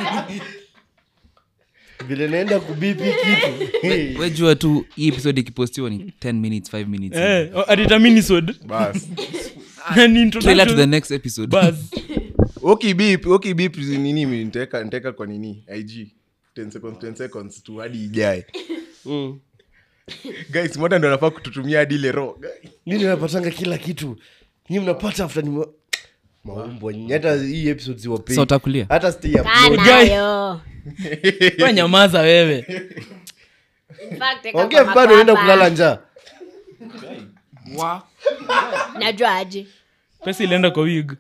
vile naenda kubipi kitu wejua tu hii episode ikipostiwa ni 10 minutes 5 minutes Eh, oh, atitaminisod bas trailer to the next episode okibip okibip nini mi nitaweka nitaweka kwa nini ig 10 seconds 10 seconds tu hadi ijae guys moda ndo anafaa kututumia hadi ile ro nini napatanga kila kitu nyi mnapata after ni maumbwa nyinyi hata hii episode siwapei so utakulia hata stay upload kanayo we nyamaza wewe In fact, eka ongea kwa bado naenda makwapa. kulala njaa najua aje pesa ilienda kwa wig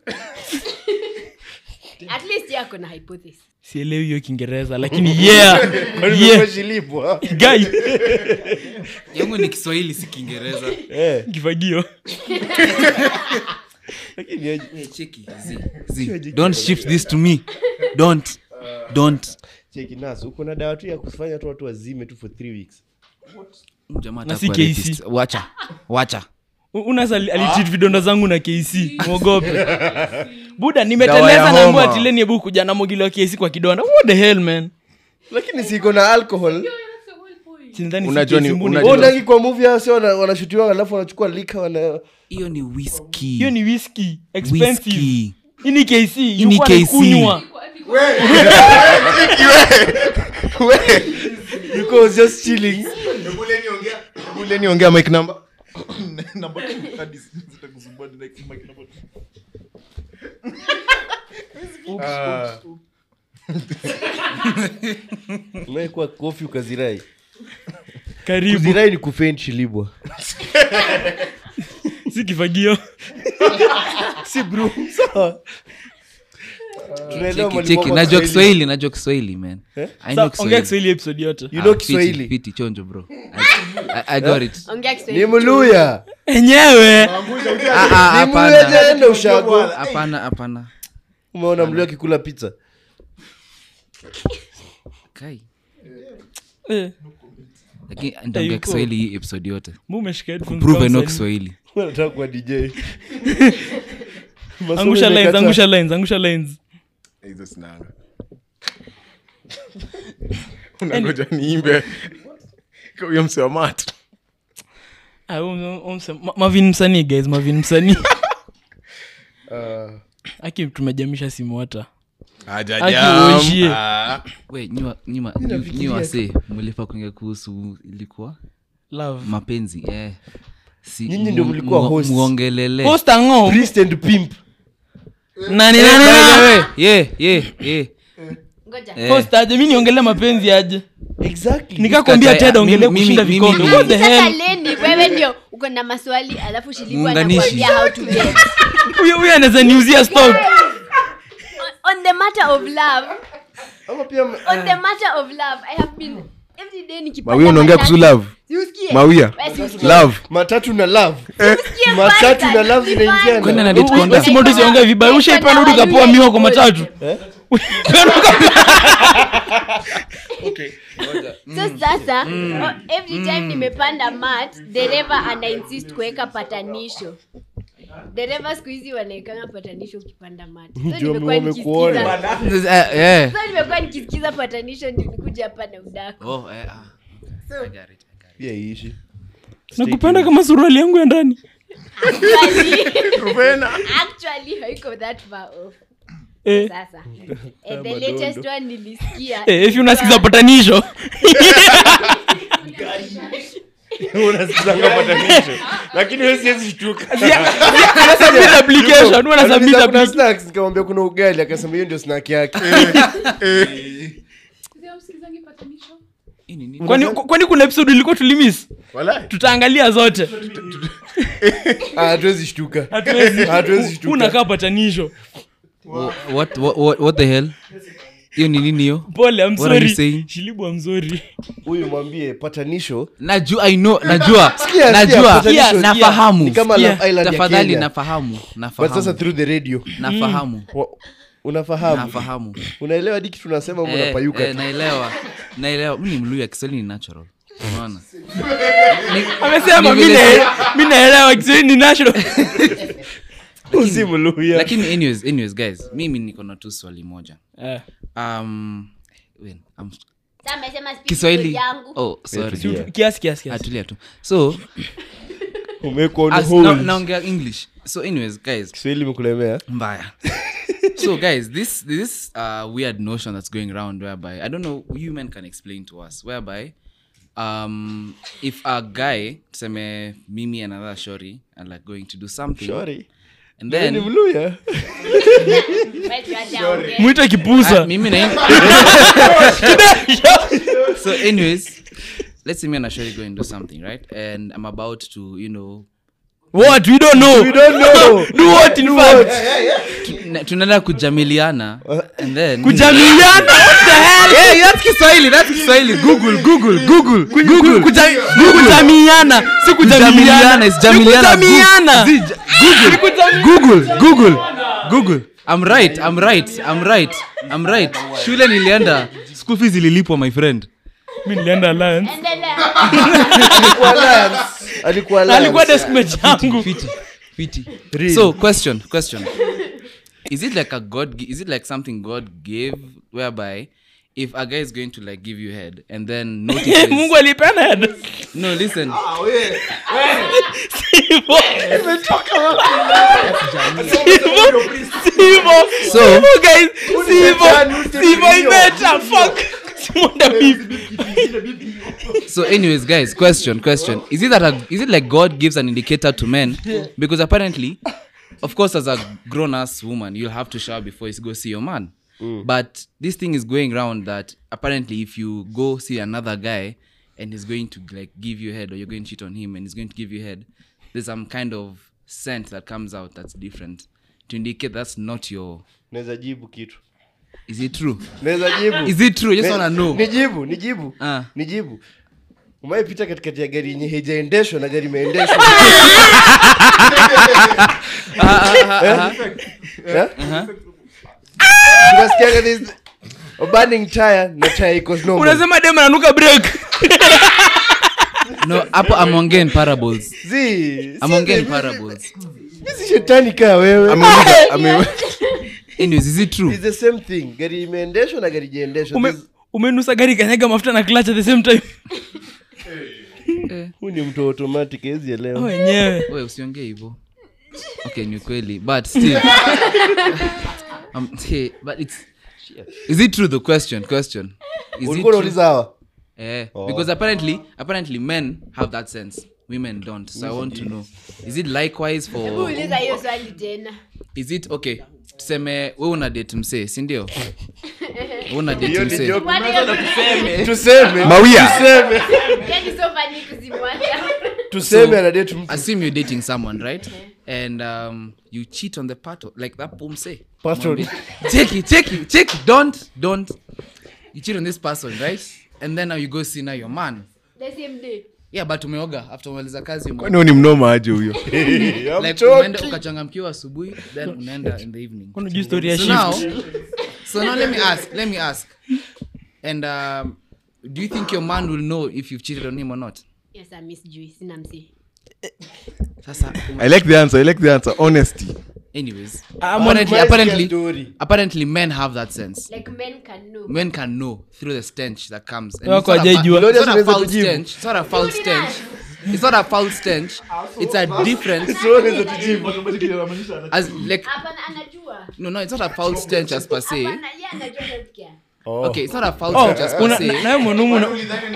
at least yako na hypothesis sielewi hiyo kiingereza lakini yeah, yeah. nimeshilipwa Guy, yangu ni kiswahili si kiingereza eh kifagio lakini aje- See, don't shift this to me don't don't cheki nas uko na dawa tu ya kufanya tu watu wazime tu for three weeks Jamaa Na atakuwa si KC. rapist. wacha wacha unas alitit vidonda zangu na kc mwogope buda Dawa nimeteleza ya naambua homa. tileni ebu kuja na mogili wa kc kwa kidonda what the hell man lakini siko na alcohol Sinidhani si Unajua ni- KC mbuni. unajua- Oh, nangi kwa movie hao sio wana- wanashutiwa alafu wanachukua lika wana hiyo ni whisky hiyo ni whisky expensive Whisky. hii ni kc ni Yuko KC. anaikunywa. because just chilling Ule niongea mic number Namba tu, hadi zitakusumbua, ni like, mic number two. umekuwa kofi ukazirai karibu kuzirai ni kufeint shilibwa si kifagio si bro sawa tunaelewa Cheki, mwalimu cheki. wako najua Kiswahili. kiswahili najua kiswahili man I know Sa- ongea Kiswahili. kiswahili episode yote you know Ah, fiti, kiswahili fiti, chonjo bro I- I- I got it. ongea ni kiswahili mluya enyewe Ah, ah, ni mluya hapana jaenda ushago hapana hapana umeona mluya akikula pizza kai Eh, lakini nitaongea yuko. kiswahili hii episode yote mbona umeshika headphones prove kama no msanii? kiswahili nataka kuwa dj Masomo angusha lines imekata. angusha lines angusha lines hizo sinanga unangoja niimbe Kwa huyo mse wa mat Ah, huyo- huyo mse- Ma- mavin msanii guys mavin msanii Ah, aki tumejamisha simu hata Hajajam. uishie. Ah. we nyuma nyuma nyi wase mlifa kuongea kuhusu ilikuwa love mapenzi eh si, Nyinyi ndio mu- mlikuwa mu- hosts. muongelele post ango priest and pimp nani Eh, nani by the nani way, yeah, yeah, yeah. ngoja Eh, post aje mi niongele mapenzi aje exactly nikakwambia Katai- ted ongelee mimi- kushinda mimi- vikombe mimi- what the sasa hell leni wewe ndio uko na maswali alafu shilibu Muunganishi. anakuambia how to get huyo huyo anaweza niuzia stock on the matter of love ama pia on the matter of love i have been every day nikipata mawia unaongea matatu- kuhusu love Siusikie. mawia Wewe siusikie. love matatu na love Siusikie matatu kwanza, na love ni zinaingiana. Kwani na fine. date conda? Basi moto usiongee vibaya ushaipanda hadi ukapoa miwa kwa matatu so sasa oh, every time nimepanda mat dereva ana insist kuweka patanisho dereva siku hizi wanaekanga patanisho ukipanda mat so Ndio nimekuwa wamekuona. nikisikiza eh, eh. so nimekuwa nikisikiza patanisho ndio nikuja hapa na udako Oh, eh, ah. I got it, I got it. pia iishi nakupenda kama suruali yangu ya ndani actually, actually haiko that far off eh, sasa and the latest one nilisikia eh, if unasikiza patanisho unasikizanga patanisho lakini wewe siwezi shtuka anasubmit application huwa anasubmit Anauliza kuna application snacks nikamwambia kuna ugali akasema hiyo ndio snack yake Hii ni nini? kwani kwani kuna episode ilikuwa tulimis tutaangalia zote Ah, hatuwezi shtuka hatuwezi hatuwezi shtuka unakaa patanisho Wha- what, what, what, what the hell hiyo ni nini hiyo pole I'm What are you sorry saying? shilibu I'm sorry huyu mwambie patanisho najua i know najua Sikia, najua sikia, patanisho, sikia. nafahamu ni kama Sikia, Love Island ya tafadhali Kenya. nafahamu but sasa nafahamu through the radio nafahamu Wa- unafahamu nafahamu unaelewa hadi kitu tunasema Eh, unapayuka eh, naelewa naelewa mi ni mluya kiswahili ni natural unaona amesema Ni mi vile na- mi naelewa kiswahili ni national usimluya lakini anyways, anyways guys mimi niko na tu swali moja Eh, um, wait, I'm- Sasa amesema speak kiswahili yangu oh, sorry. tulia. tu- kiasi kiasi kiasi atulia tu so umewekwa on as, hold. na, naongea english so anyways guys kiswahili imekulemea mbaya so guys this this uh, weird notion that's going around whereby i don't know you men can explain to us whereby um if a guy tuseme mimi and another shori are like going to do something Sorry. and Wewe ni then mluya Wewe tuache aongee. mwita Ah, kipusa mimi na so anyways let's say me and ashori go and do something right and i'm about to you know what we don't know We don't know. do what in fact tuna- tunaenda kujamiliana and then kujamiliana what the hell Hey, that's kiswahili that's kiswahili google google google google Kuja- kujamiana si kujamiliana kujamiliana is jamiliana Ni kujamiana Zi- j- google google google i'm right i'm right i'm right i'm right shule nilienda school fees ililipwa my friend mi nilienda alliance endelea Alikuwa Alliance. Alikuwa Na alikuwa Alliance. deskmate yangu Fiti, fiti. Real. So, question, question. Is it like a God? gi- Is it like something God gave, whereby if a guy is going to like give you head and then notices? mungu alipenda head no, listen. Sivo. Sivo. So- Sivo, guys. Sivo. Sivo imeta. Fuck. Simonda bibi. So, anyways, guys, question, question. Is it that a, is it like God gives an indicator to men? Because apparently, of course, as a grown ass woman, you'll have to shower before you go see your man. But this thing is going around that apparently, if you go see another guy and he's going to like give you head, or you're going to cheat on him and he's going to give you head, there's some kind of scent that comes out that's different to indicate that's not your. naweza jibu kitu Is it true? naweza jibu Is it true? I just Ne- wanna know. nijibu nijibu Ah. nijibu umaepita katikati ya gari yenye haijaendeshwa na gari imeendeshwa Eh? Tunasikianga this- a burning tire na tire iko normal. unasema dem ananuka break No, hapo I'm ongea in parables. Zii, I'm si- ongea in mi- parables. mi si shetani kaa wewe Ameuliza- ame- Anyways, is it true? It's the same thing gari imeendeshwa na gari ijaendeshwa Ume- This- umenusa gari kanyaga mafuta na clutch at the same time huu ni mtu automatic hezi elewa wenyewe we usiongee hivo okay ni kweli but still um, hey, but it's is it true the question question is it ulikuwa true? unauliza hawa eh, because apparently apparently men have that sense women don't so i want to know is it likewise Hebu for uliza hiyo swali tena is it okay tuseme we una date msee sindio we una date Hiyo ni msee joke. Mwani hiyo- tuseme Mawia. tuseme Yaani so funny kuzimwacha. tuseme anadate mtu assume you're dating someone right and um, you cheat on the part of, like that pomse Patron. take it take it take it don't don't you cheat on this person right and then now you go see now your man The same day. yeah but umeoga after umaliza kazi ume- kwani huyu ni mnoma aje huyo like umeenda ukachangamkiwa asubuhi then unaenda in the evening Kuna juu story ya so shift. now so now let me ask let me ask and um, do you think your man will know if you've cheated on him or not Yes, I miss Joy. Sina msi. sasa i like the answer i like the answer honesty anyways I'm apparently on- apparently story. apparently men have that sense Like men can know. men can know through the stench that comes. And Wako it's not a fa- hajaijua. it's not a Glorious foul anaweza kujibu. stench. It's not a foul stench. It's not a foul stench. It's a different as like Hapana, anajua. no no. It's not a foul stench as per se. Hapana, yeye anajua healthcare. Okay, it's not a foul Oh, stench as per una- se. nawe mwanumu na-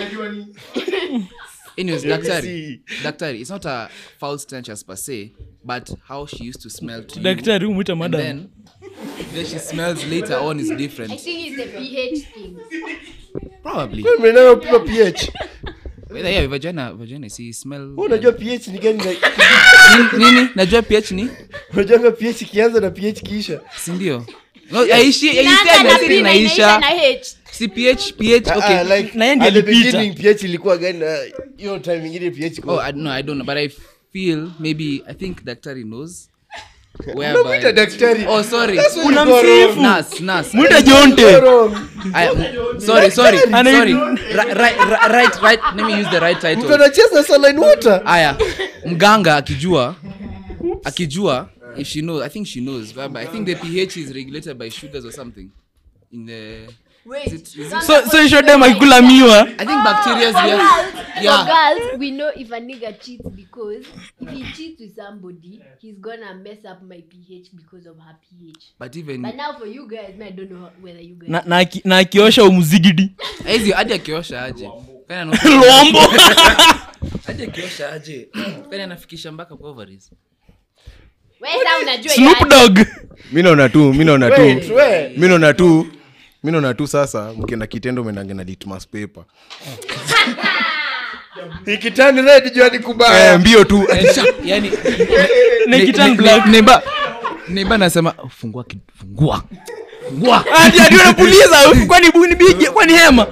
Anyways, daktari, see. daktari, it's not a foul stench as per se, but how she used to smell to you, daktari umwita and madam then then she smells later on is I different. think it's the pH thing. Probably. mnayo pima ph Whether yeah, vagina, vagina, see smell. Wewe unajua ph ni gani na- nini? nini? Najua pH ni unajua ph ikianza na ph kiisha sindio no, aishi Inaanza na aishi P na inaisha inaisha na H. si ph ph Ah, okay ah, like, Na yeye ndiye at the alipita. beginning, ph ilikuwa gani na hiyo time ingine ph oh I, no i don't know but i feel maybe i think daktari knows Unamwita whereby daktari oh sorry unamsifu nas nas mwita jonte I, sorry sorry Ana- sorry right, right right right let me use the right mtu title anacheza saline water aya mganga akijua akijua if she knows i think she knows but i think the ph is regulated by sugars or something in the Wait. is it, is it, so so ishodem akikula miwa i think bacteria For yeah, girls, for yeah. girls, we know if a nigga cheats because if he cheats with somebody, he's gonna mess up my pH because of her pH. but even But now for you guys, man, I don't know whether you guys. na, na, aki- na akiosha umuzigidi hizi hadi akiosha aje Kwani ana- lombo hadi akiosha aje kwani anafikisha mpaka kwa ovaries Wewe sasa unajua snoop yaani. dog mi naona tu mi naona Wait, tu wait. mi naona tu mi naona tu sasa mkienda kitendo menange na litmas paper ikitani red jua ni eh, kubaya mbio tu yani Nikitan black. neiba neiba nasema fungua ki- fungua fungua ati ati unapuliza kwani buni bigi kwani hema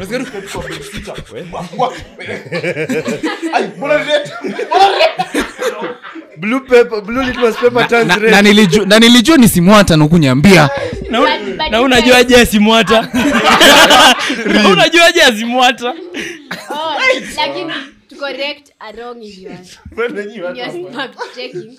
blue paper blue litmus paper turns na, red na, nilijua, na nilijua nisimwata nakunyambia Na- But na you unajuaje asimwata Na unajuaje asimwata Oh, lakini to correct a wrong in your, in your fact checking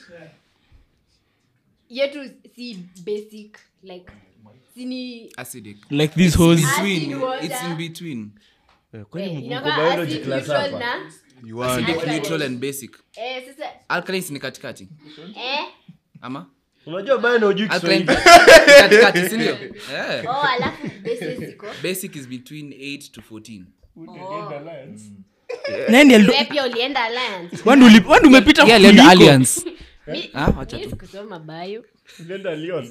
yetu si basic like sini acidic like this hose Acid between water. it's in between eh, mko inakuwa biology acid class neutral hapa? na You want- acidic Alkaline. neutral and basic eh, sasa alkalines ni katikati eh, ama unajua baya na ujui alkaline Kiswahili. katikati sindio yeah. oh alafu bases ziko basic is between 8 to 14 nani alido- Wewe pia ulienda alliance Wandu uli- wandu umepita yeah alienda kuliko. alliance Mi- Ah, wacha mi tu. sikusoma bio Ulienda Lyon.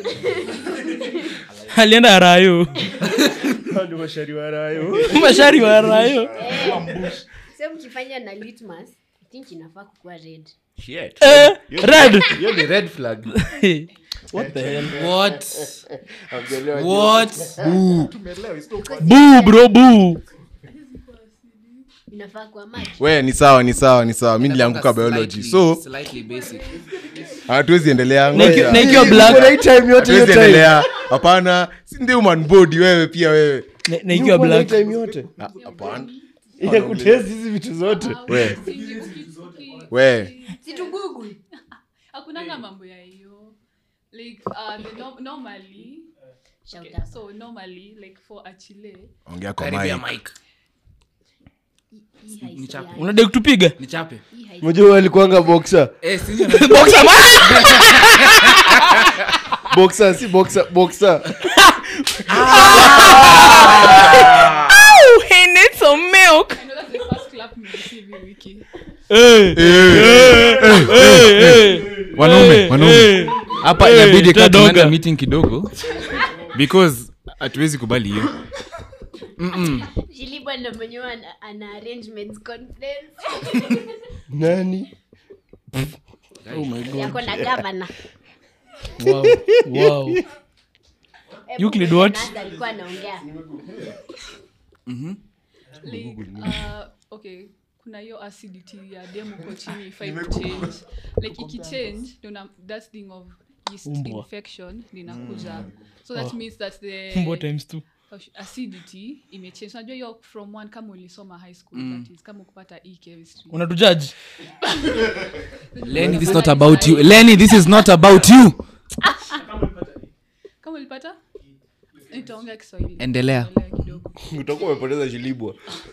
alienda arayo Hao ndio mashari wa rayo. mashari wa arayo so mkifanya na litmus i think inafaa kukuwa red eh, red Hiyo ni red flag. what the hell what Hamjaelewa what boo bro boo inafaa kuwa maji we ni sawa ni sawa ni sawa mi nilianguka biology Slightly- so slightly basic hatuwezi endelea Na iki- ngoja. na ikiwa Kuna black hii time yote hiyo hatuwezi time. endelea hapana si ndio human body wewe pia wewe na- na ikiwa Kuna hii black time yote. Ah, hapana Ya kutest hizi vitu zote. we we situ google hakunanga mambo ya hiyo like uh, the no- normally Shout okay, out. so normally like for achile ongea kwa karibia mic. mic Hii haisi Nichape. yani. unadai kutupiga nichape Hii haisi- Mjua alikuanga boxer. eh sindio Boxer, ma- Boxer si boxer, boxer. Ow, he needs some milk I know that's the first clap me receive in wiki Eh, eh, eh, eh. wanaume Eh, wanaume eh. hapa Eh, inabidi kaa tadoga. tunaenda meeting kidogo because hatuwezi kubali hiyo Shilibo ndo mwenyewe ana, ana arrangements conference Nani? yako na gavana Wow, wow. Euclid what? alikuwa anaongea like uh, okay kuna hiyo acidity ya demo uko chini ifai kuchange like ikichange ndio na- that thing of yeast Umbwa. infection linakuja so that means that the Mbwa times two. acidity imechange unajua hiyo from one kama ulisoma high school that is kama ukupata e chemistry unatujaji lenny this is not about you lenny this is not about you kama ulipata nitaongea kiswahili Endelea. Endelea kidogo Utakuwa umepoteza shilibwa.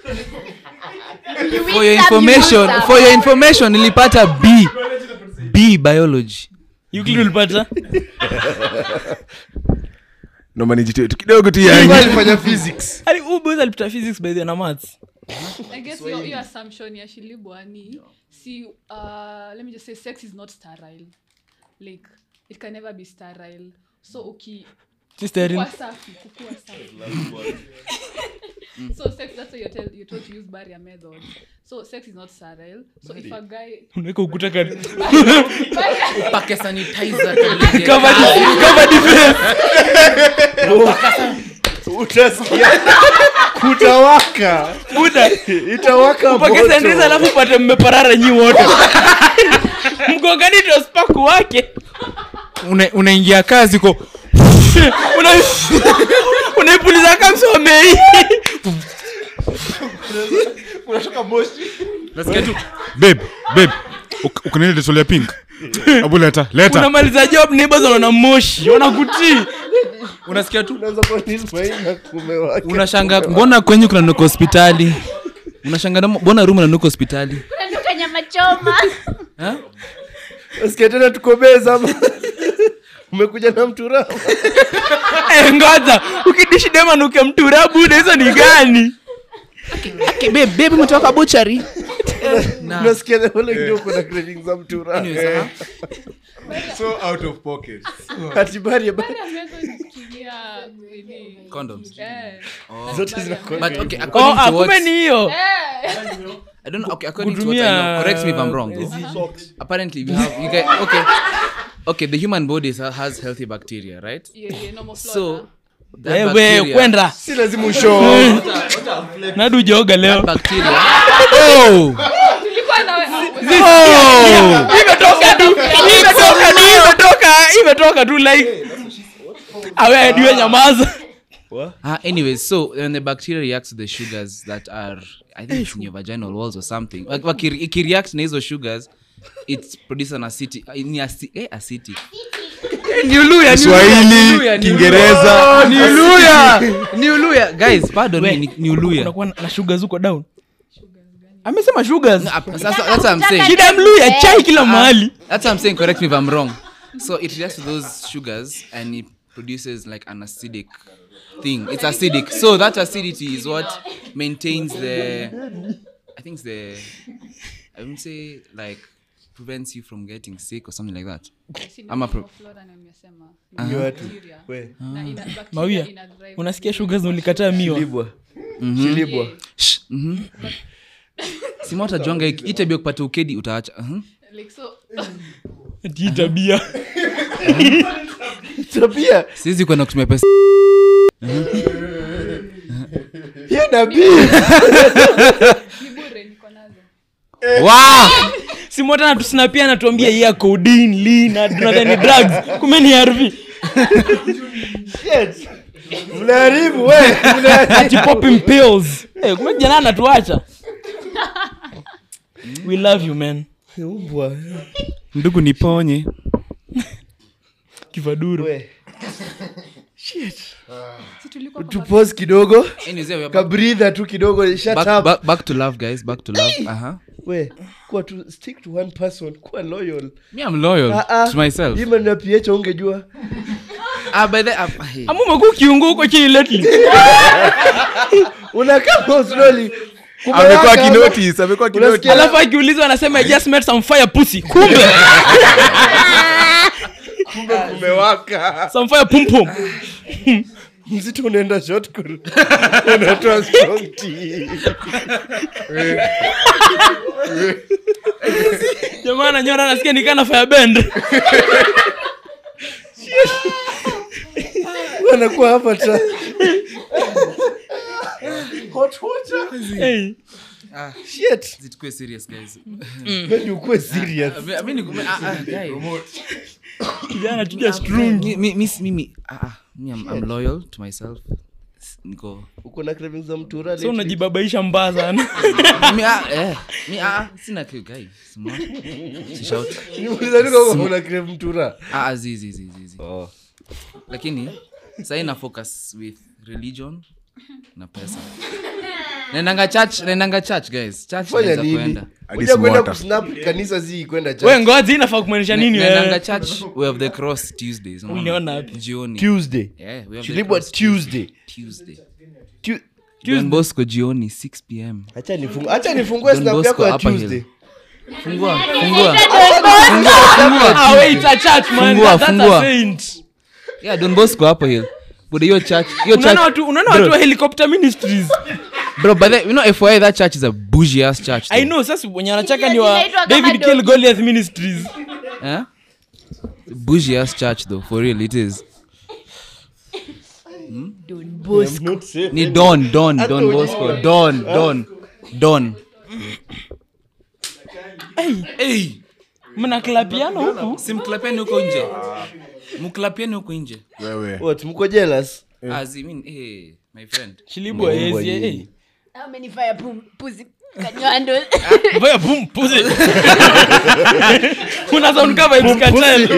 for your information for your information nilipata b b biology Euclid ulipata naomba nijitoe tu kidogo tu Shilibwa yani alifanya physics. Ali- huyu boys alipata physics by the way na maths I guess your, your assumption ya shilibwa ni see uh, let me just say sex is not sterile like it can never be sterile so uki Si sterile. kukua safi kukua safi so sex that's why you're, tell, you're told to use barrier methods so sex is not sterile so if a guy unaweka ukuta kari- pake sanitizer Cover the- cover the face. Utasikia. Kutawaka. Buda, Itawaka upake moto. sanitizer alafu upate mmeparara nyi wote mgongani ndio spaku wake Una- unaingia kazi ko Una- unaipuliza kamsomei Unatoka moshi. nasikia tu babe babe uk- uko na ile detol ya pink abu leta leta unamaliza job neighbors wanaona moshi wanakutii unasikia tu Unaweza kuwa ni Ismail na kumewaka. unashanga mbona kwenye kuna nuka hospitali unashanga na- mbona rumu na nuka hospitali unanuka nyama choma Ha? Nasikia tena tukomeza ama umekuja na mtura Eh, ngoja ukidishi dema nuke mtura buda hizo ni gani bebi umetoka buchari nasikia the whole ndio kuna craving za mtura so out of pocket hatibari Barrier methods kutumia nini Condoms. eh zote zina but okay oh, according ah, to kumbe what ni hiyo I don't know. Okay, according to what I know, Kutumia, correct me if I'm wrong. uh, Though. Apparently, we have you guys. Okay, okay. The human body is- has healthy bacteria, right? yeah, yeah, normal flora. So that wewe bacteria, kwenda si lazima usho nadu joga leo bacteria. Tulikuwa nawe imetoka tu imetoka tu imetoka imetoka tu like awe diwe nyamaza Uh, anyways, so when the bacteria reacts to the sugars that are, I think it's in your vaginal walls or something. Like, waki- ikireact na hizo sugars, it produces an acidic, ni aci- eh, acidic. Kiswahili, Kiingereza. ni uluya ni uluya guys pardon me ni, ni uluya unakuwa na- na sugars huko down amesema sugars No, ap- sasa that's what I'm saying shida ya mluya chai kila mahali that's what I'm saying correct me if I'm wrong so it reacts to those sugars and it produces like an acidic thing it's acidic so that acidity is what maintains the I think it's the I wouldn't say like prevents you from getting sick or something like that Ama pro- Flora na nimesema Ni watu. bacteria. We, Na ina- bacteria mawia ina drive unasikia sugars na ulikataa miwa Shilibwa. Shilibwa. Shh, mhm. simota jonga itabia kupata ukedi utaacha mhm. like so ati hii tabia Tabia. siwezi kwenda kutumia pesa Hiyo nabii. ni bure niko nazo wow! simota natusnapia anatuambia iya codeine lean na tunadhani drugs kumbe ni arv Shit. Mnaharibu, we. Mnaharibu. ati popping pills hey, kumbe kijana anatuacha we love you man Mbwa. ndugu niponye kifaduru We. Shit. si tulikuwa kwa tupose kidogo Anyways, yeah, we are back, kabridha tu kidogo shut back, up back, back to love guys back to love uh-huh. we kuwa tu stick to one person kuwa loyal me i'm loyal Ah, ah. to myself hii maneno ya ph ungejua ah, by the uh, hey. ama umekuwa ukiungu huko chini lately unakaa slowly amekuwa kinotis amekuwa kinotis Unasikia? alafu akiulizwa anasema i just met some fire pussy kumbe umewaka some fire pum pum mzito unaenda short call. unatoa strong tea. jamaa nanyora nasikia nikana fire bend anakuwa hapa ta hot water hey. shit Zitukuwe serious guys Wewe ukuwe serious I mean, I mean, nikume- ah, ah, guy. kijana chuja strung Mi- mi- mi- mimi ah, ah, mi I'm, I'm loyal to myself S- niko uko na cravings za mtura so lately? unajibabaisha mbaya sana mi ah, eh, mi ah, ah, sina kiu guy smart si shout Niuliza tu kama una crave mtura ah, ah, zi zi zi zi zi oh lakini sahii na focus with religion na pesa naendanga church naendanga church guys church fanya naweza nini kuenda Hadi kuja kwenda smarter. kusnap kanisa zi kwenda we church ngozi inafaa kumaanisha nini naendanga wewe church way of the cross tuesdays unaona? Uliona wapi? jioni tuesday yeah, way of the Shilibwa cross tuesday tuesday Tu- Don Bosco jioni 6 pm acha nifungue acha nifungue Don snap Bosco yako ya Upper Hill. tuesday fungua fungua ah wait a church man Fungua, that's fungua. a saint yeah don bosco hapo hill but hiyo church hiyo unaona church watu unaona watu wa helicopter ministries bro but the, you know FYI that church is a bougie ass church i though. know sasa wenye anachaka ni wa Zinaitwa kama david kill dogi. goliath ministries eh bougie ass church though for real it is ni don don don bosco don don don hey mnaklapiana huku simklapiani huko nje mklapiani huko nje wewe what mko jealous as i mean hey my friend shilibwa Mbwa yezi nyinyi. eh How many fire pum- pussy kanywando? Vaya boom pussy. Una sound kama Vybz Kartel.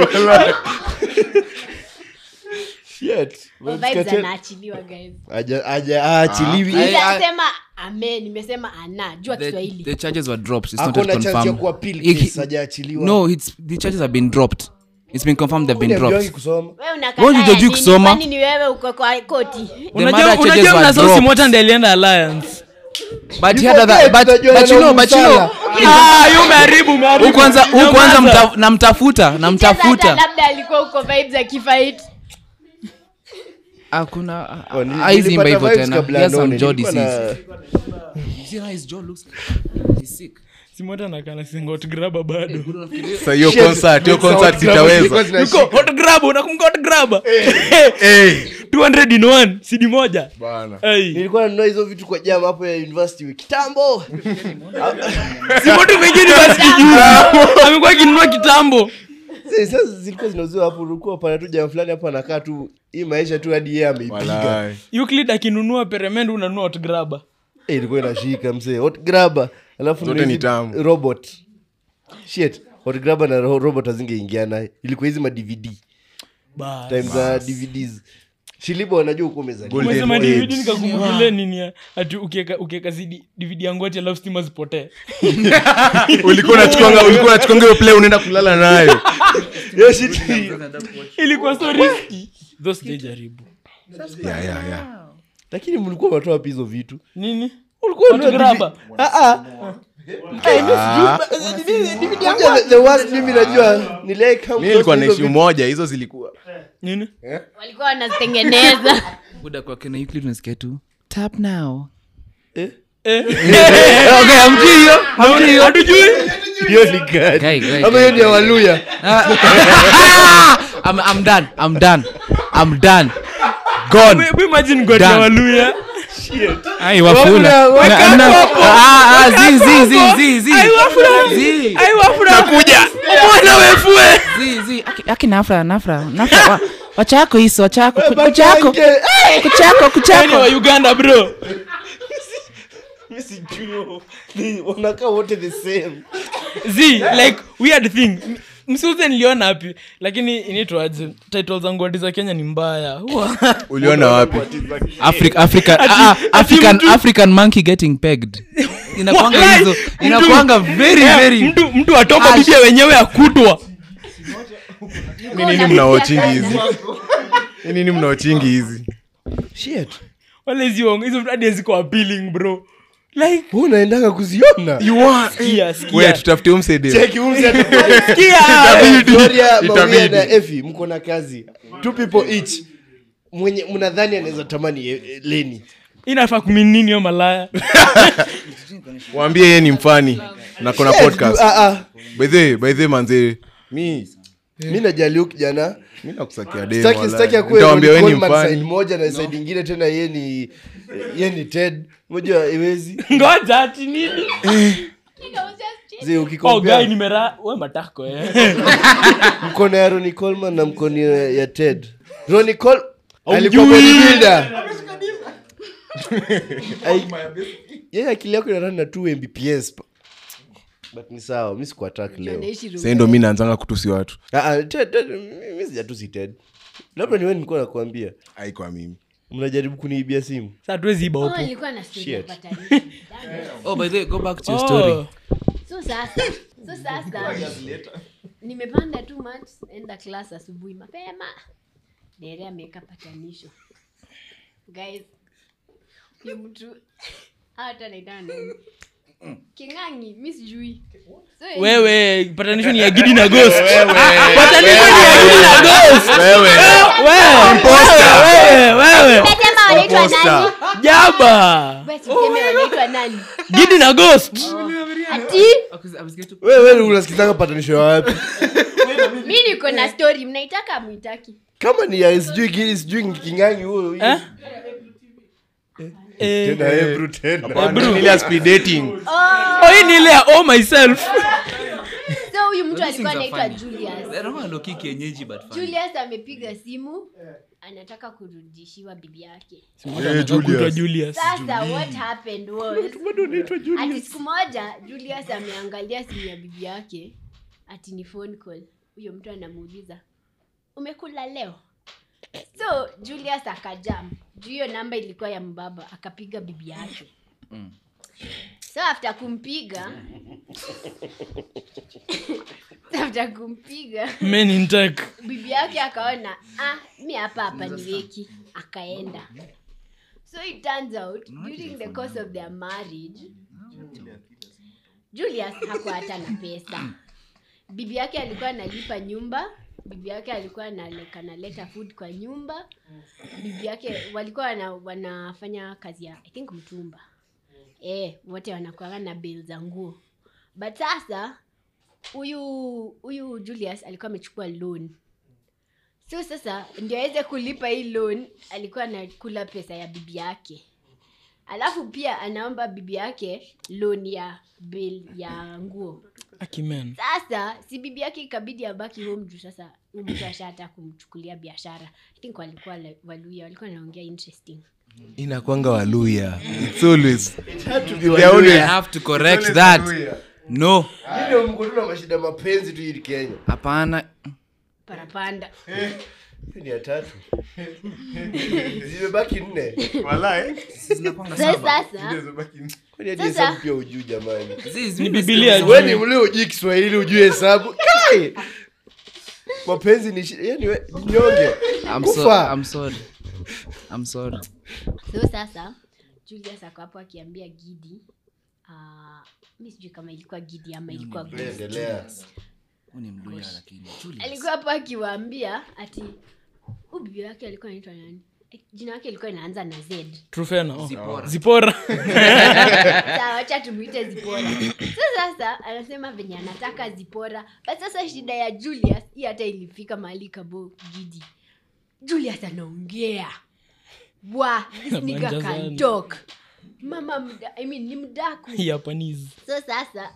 shit Oh, vibes anaachiliwa guys aja aja aachiliwi I- I- nitasema ame nimesema ana jua the, kiswahili the charges were dropped it's not ako yet na chance ya confirmed kuapil Iki- case hajaachiliwa no it's the charges have been dropped it's been confirmed they've been Uniambiwangi dropped kusoma wewe unakaa Wewe haya hujajui nini? kusoma? Kwani ni wewe uko kwa koti Unajua mother charges unajua were mnasausi dropped. mota ndiye alienda alliance. but he You had other, forget, but, utajua but you know na but you know Musala. Ah, yu umeharibu umeharibu. huyu kwanza huyu kwanza Nyamaza. mta, namtafuta Cheza hata namtafuta labda alikuwa uko vibes akifight hakuna Oh, nili- aiziimba nilipata hivyo vibes tena kabla He has ya some none. jaw Nilikuwa disease. na- You see how his jaw looks He's sick. Si mota anakaa na singot grabber bado. sa hiyo Shit, concert hiyo mix concert out grabber zilikuwa sitaweza zinashika. Yuko hot grabber unakumbuka hot grabber? hey 200 in one, CD moja. bana Hey. nilikuwa nanunua hizo vitu kwa jam hapo ya university kitambo Si mota umeingia university juzi. Amekuwa akinunua kitambo. Sasa- sasa zilikuwa zinauziwa hapo ulikuwa pana tu jamaa fulani hapo anakaa tu hii maisha tu hadi yeye ameipiga Walai. euclid akinunua peremende unanunua hotgraba Eh, ilikuwa inashika mzee hot grabber alafu Zote na ni hizi tamu. robot shit hot grabber na ro- robot hazingeingiana ilikuwa hizi ma dvd time za dvds shilibo wanajua huko umezaliwa Golden umesema Age. dvd nikakumbukile nini ya- ati ukieka ukieka CD dvd yangu ati alafu stima zipotee ulikuwa unachukwanga ulikuwa unachukwanga hiyo play unaenda kulala nayo Hiyo shit ilikuwa so risky tho sijajaribu yeah, yeah, yeah. lakini mlikuwa mnatoa wapi hizo vitu nini ulikuwa unatoa Hotgrabber? DVD? Ah, ah. Eh, mimi sijui- DVD yangu- the worst mimi najua ni like how mi nilikuwa hizo naishi vitu- moja hizo zilikuwa nini walikuwa wanazitengeneza buda kwa kena Euclid unasikia tu tap now Eh? okay hamjui hiyo hamjui hiyo hatujui hiyo ni gani Guy, guy, ama guy, hiyo ni ya waluya I'm, I'm done i'm done i'm done gone We- we imagine god Done. ya waluya ai wafula Wafula, Na- na- wakapo. ah ah zi zi zi zi zi Ai, wafula. zi ai wafura kuja mbona wefue zi zi aki, aki nafra nafra nafra wa, wachako hiso wachako ku- kuchako kuchako Yaani wa kuchako uganda bro Mimi sijui. Ni- wanakaa wote the same z like weird thing M- msiuze niliona hapi lakini inaitwaje title zangu ati za kenya ni mbaya uliona wapi Africa, Africa, ah, ah, ati African, mtu- African monkey getting pegged. Inakuanga Walai, hizo, mtu- inakuanga very Eh, very. mtu mtu atoka Ah, bibia wenyewe akutwa Ni nini mnaochingi hizi Ni nini mnaochingi hizi shit wale hizo hizo hadi ziko appealing bro like Wewe unaendanga kuziona sikia sikia we tutafute umsede Cheki huyu mzee atakuwa- sikia Gloria, Mawia Itabidi. na efi mko na kazi two people each mwenye mnadhani anaweza tamani eh, eh, leni inafaa kuminini hiyo malaya waambie yeye ni mfani na kona Yes, podcast ah, ah. baidhe baidhe manze mi mi najali huyu kijana mi nakusakia dem, Sitaki- walai. sitaki akuwe Nitawaambia Ronnie wewe ni Coleman side mfani moja na side ingine tena ye ni ye ni ted moja iwezi ngoja ati nini zi oh ukikompea guy nimera we matako eh mkono ya roni colman na mkono ya ya ted roni col Haumjui. alikuwa bodybuilder Ai- yeye akili yako inarani na 2 mbps pa- but ni sawa mi sikuatak leo sai ndo mi naanzanga kutusi watu Ah, ah, Ted- Ted, mi- mi sijatusi ted labda niwe nilikuwa nakuambia aikwa mimi mnajaribu kuniibia simu sa tuwezi iba Oh, huko nilikuwa na story ya Shit. patanisho. Oh, by the way, go back to your Oh. story. so sasa so sasa nimepanda tu mat enda class asubuhi mapema dere ameweka patanisho guys huyu mtu hata anaitana nani kingangi mi sijui so, wewe patanisho ni ya gidi na ghost patanisho ni ya gidi na ghost wewe wewe wewe Unasema wanaitwa nani jaba basi useme wanaitwa nani gidi na ghost ati wewe unasikizanga patanisho ya wapi mi niko na story mnaitaka mwitaki kama ni ya sijui gili sijui kingangi huyo huyo. Eh? Eh, tena Hebrew tena Ni ile ya speed dating oh, hii ni ile ya oh myself so huyu mtu alikuwa anaitwa julius loki kienyeji but funny. julius amepiga simu anataka kurudishiwa bibi yake Kuitwa julius sasa what happened was ati siku moja julius ameangalia simu ya bibi yake ati ni phone call huyo mtu anamuuliza umekula leo so julius akajam juu hiyo namba ilikuwa ya mbaba akapiga bibi yake so after kumpiga after kumpiga men in tech bibi yake akaona ah, mi hapa hapa niweki akaenda so it turns out during the course of their marriage julius hakuwa hata na pesa bibi yake alikuwa analipa nyumba bibi yake alikuwa analeka- analeta food kwa nyumba bibi yake walikuwa wana, wanafanya kazi ya i think mtumba eh wote wanakuaga na bill za nguo but sasa huyu huyu julius alikuwa amechukua loan so sasa ndio aweze kulipa hii loan alikuwa anakula pesa ya bibi yake alafu pia anaomba bibi yake loan ya bill ya nguo akimen sasa si bibi yake ikabidi abaki home juu sasa huyu mtu ashata kumchukulia biashara i think walikuwa la- waluya walikuwa naongea interesting inakwanga waluya It's always- Be They are I always- have to correct that. No. ndio mko tu na mashida mapenzi tu hili kenya Hapana. parapanda Hiyo ni ya tatu zimebaki nne so sasa kwani hadi Sasa- hesabu pia ujuu jamani Ziz, ni mimi bibilia we ni mlio ujui kiswahili ujue hesabu Kai! mapenzi ni shi- yani we- nyonge I'm so, Kufa. I'm sorry. I'm sorry. so sasa julius ako hapo akiambia gidi uh, mi sijui kama ilikuwa gidi ama ilikuwa Ghost. endelea Huyu ni mluya lakini. Julius. alikuwa hapo akiwaambia ati huu bibi yake alikuwa anaitwa nani Eh, jina yake ilikuwa inaanza na z trufena oh. Zipora. zipora Sawa, wacha tumuite zipora so sasa anasema venye anataka zipora but sasa shida ya julius hii hata ilifika mahali kabo gidi julius anaongea wa this nigga Anabanja can sana. talk mama mda, I mean, ni mdaku yapanizi so sasa